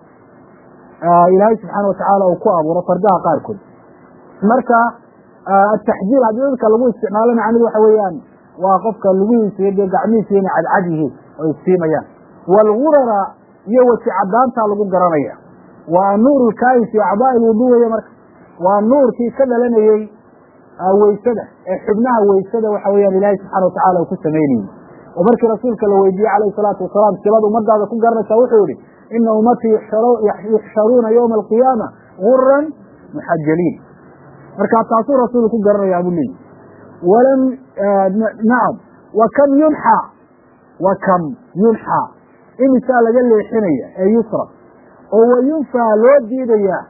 ilaahay subxaana watacaala uu ku abuuro fardaha qaarkood marka ataxjiil haddii dadka lagu isticmaalo macnidu waxa weeyaan waa qofka lugihiisa iyo dee gacmihiisa inay cadcad yihiin oo iftiimayaan waalgurara iyo weji cadaantaa lagu garanaya waa nuur lkaayin fi acdaa lwudu weye marka waa nuurkii ka dhalanayey weysada ee xubnaha weysada waxa weyaan ilaahay subxana watacala uu ku samaynayey oo markii rasuulka la weydiiyey calayhi salaatu wasalaam silada ummadaada ku garanaysaa wuxuu yihi ina ummatii yuxsharuuna yowma alqiyaama guran muxajaliin marka taasuu rasuulu ku garanayaa buu leeyihi walam nacam wa kam yunxa wa kam yunxa imisaa laga leexinaya ee yusra oo wayunfaa loo diidayaa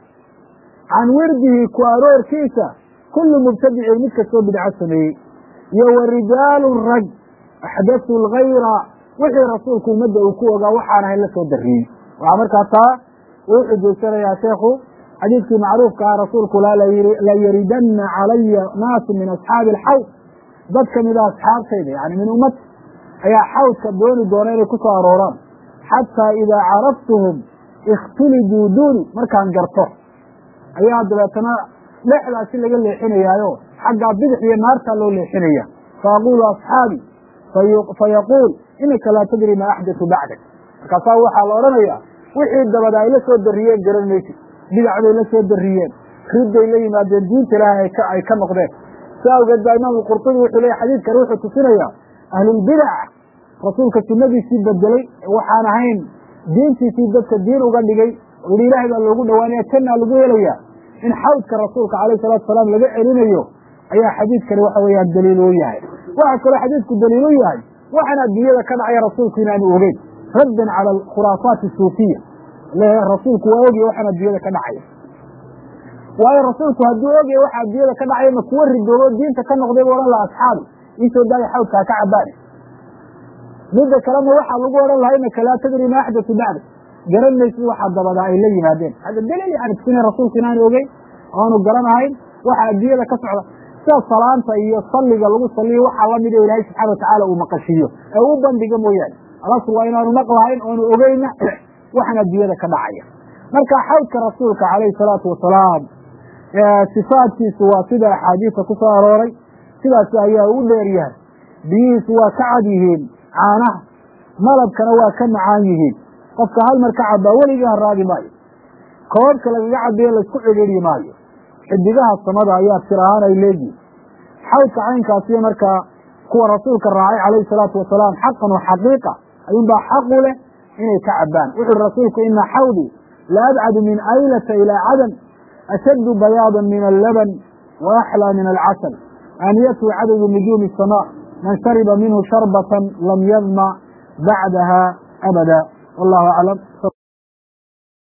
can wirdihi ku aroorkiisa kullu mubtadicin mid kastoo bidco sameeyey iyo wa rijaalu rag axdathu lgayra wixii rasuulku ummadda uu ku ogaa waxaan ahayn la soo dariyey waxaa markaa taa uu xujaysanayaa sheekhu xadiidkii macruufka ah rasuulku la yaridanna calaya naasu min asxaabi alxawd dad kamida asxaabtayda yani min ummati ayaa xawdka dooni doona inay ku soo arooraan xataa idaa caraftuhum ikhtuliduu duuni markaan garto ayaa dabeetana dhexdaasi laga leexinayaayo xaggaa bidix iyo naartaa loo leexinaya faaqulu asxaabi fayaquul inaka laa tadri maa axdatu bacdak markaasaa waxaa la odhanayaa wixii dabada ay la soo dariyeen garan maysid bidac bay la soo dariyeen ridday la yimaadeen diinta ilaahay ay ka noqdeen si awgeed baa imaam qurtubi wuxuu leeya xadiidkan wuxuu tusinayaa ahlulbidac rasuulka sunadiisii bedelay waxaan ahayn diintiisii dadka diin uga dhigay oo yihi ilaahay baa loogu dhawaanaya jannaa lagu helaya in xawdka rasuulka calayh salatu salaam laga celinayo ayaa xadiidkani waxa weeyaan daliil u yahay waxaa kaloo xadiidku daliil u yahay waxaan adduunyada ka dhacaya rasuulku inaanu ogeyn raddan cala alkhuraafaat asuufiya rasuulku waa ogya waxaan adduunyada ka dhacaya waayo rasuulku hadduu ogya waxa adduunyada ka dhacaya ma kuwa ridoobo diinta ka noqday bu odhan laha asxaabi iisoo daaya xawdkaa ka cabaane midda kalena waxaa lagu odhan lahaa inaka laa tadri ma axdatu bacda garan maysid waxaa dabadaa ay la yimaadeen hada daliil yani tusina rasuulku inaanu ogeyn oanu garanahayn waxa adduunyada ka socda sida salaanta iyo salliga lagu saliyo waxaa lamid o ilaahay subxana watacaala uu maqashiiyo ee u bandhiga mooyaane alasl waa inaanu maqlahayn oonu ogeyna waxaan adduunyada ka dhacaya marka xawdka rasuulka calayhi salaatu wasalaam sifaadkiisu waa sida axaadiisa ku soo arooray sidaasi ayaa u dheer yahay biyihiisu waa ka cad yihiin caanaha malabkana waa ka macaan yihiin qofka hal mar ka cabaa weligii haraadi maayo koobka lagaga cabiyo laysku cidhiidhi maayo xidigaha samada ayaa tir ahaan ay leeyihin xawdka caynkaasiyo markaa kuwa rasuulka raacay calayhi salaatu wasalaam xaqan wa xaqiiqa ayuunbaa xaqu leh inay ka cabaan wuxu uhi rasuulku ina xawdii la abcadu min aylata ilaa cadam ashaddu bayaadan min allaban wa axlaa min alcasal aaniyatu cadadu nujuumi asamaa man shariba minhu sharbatan lam yadma bacdaha abada wallahu aclam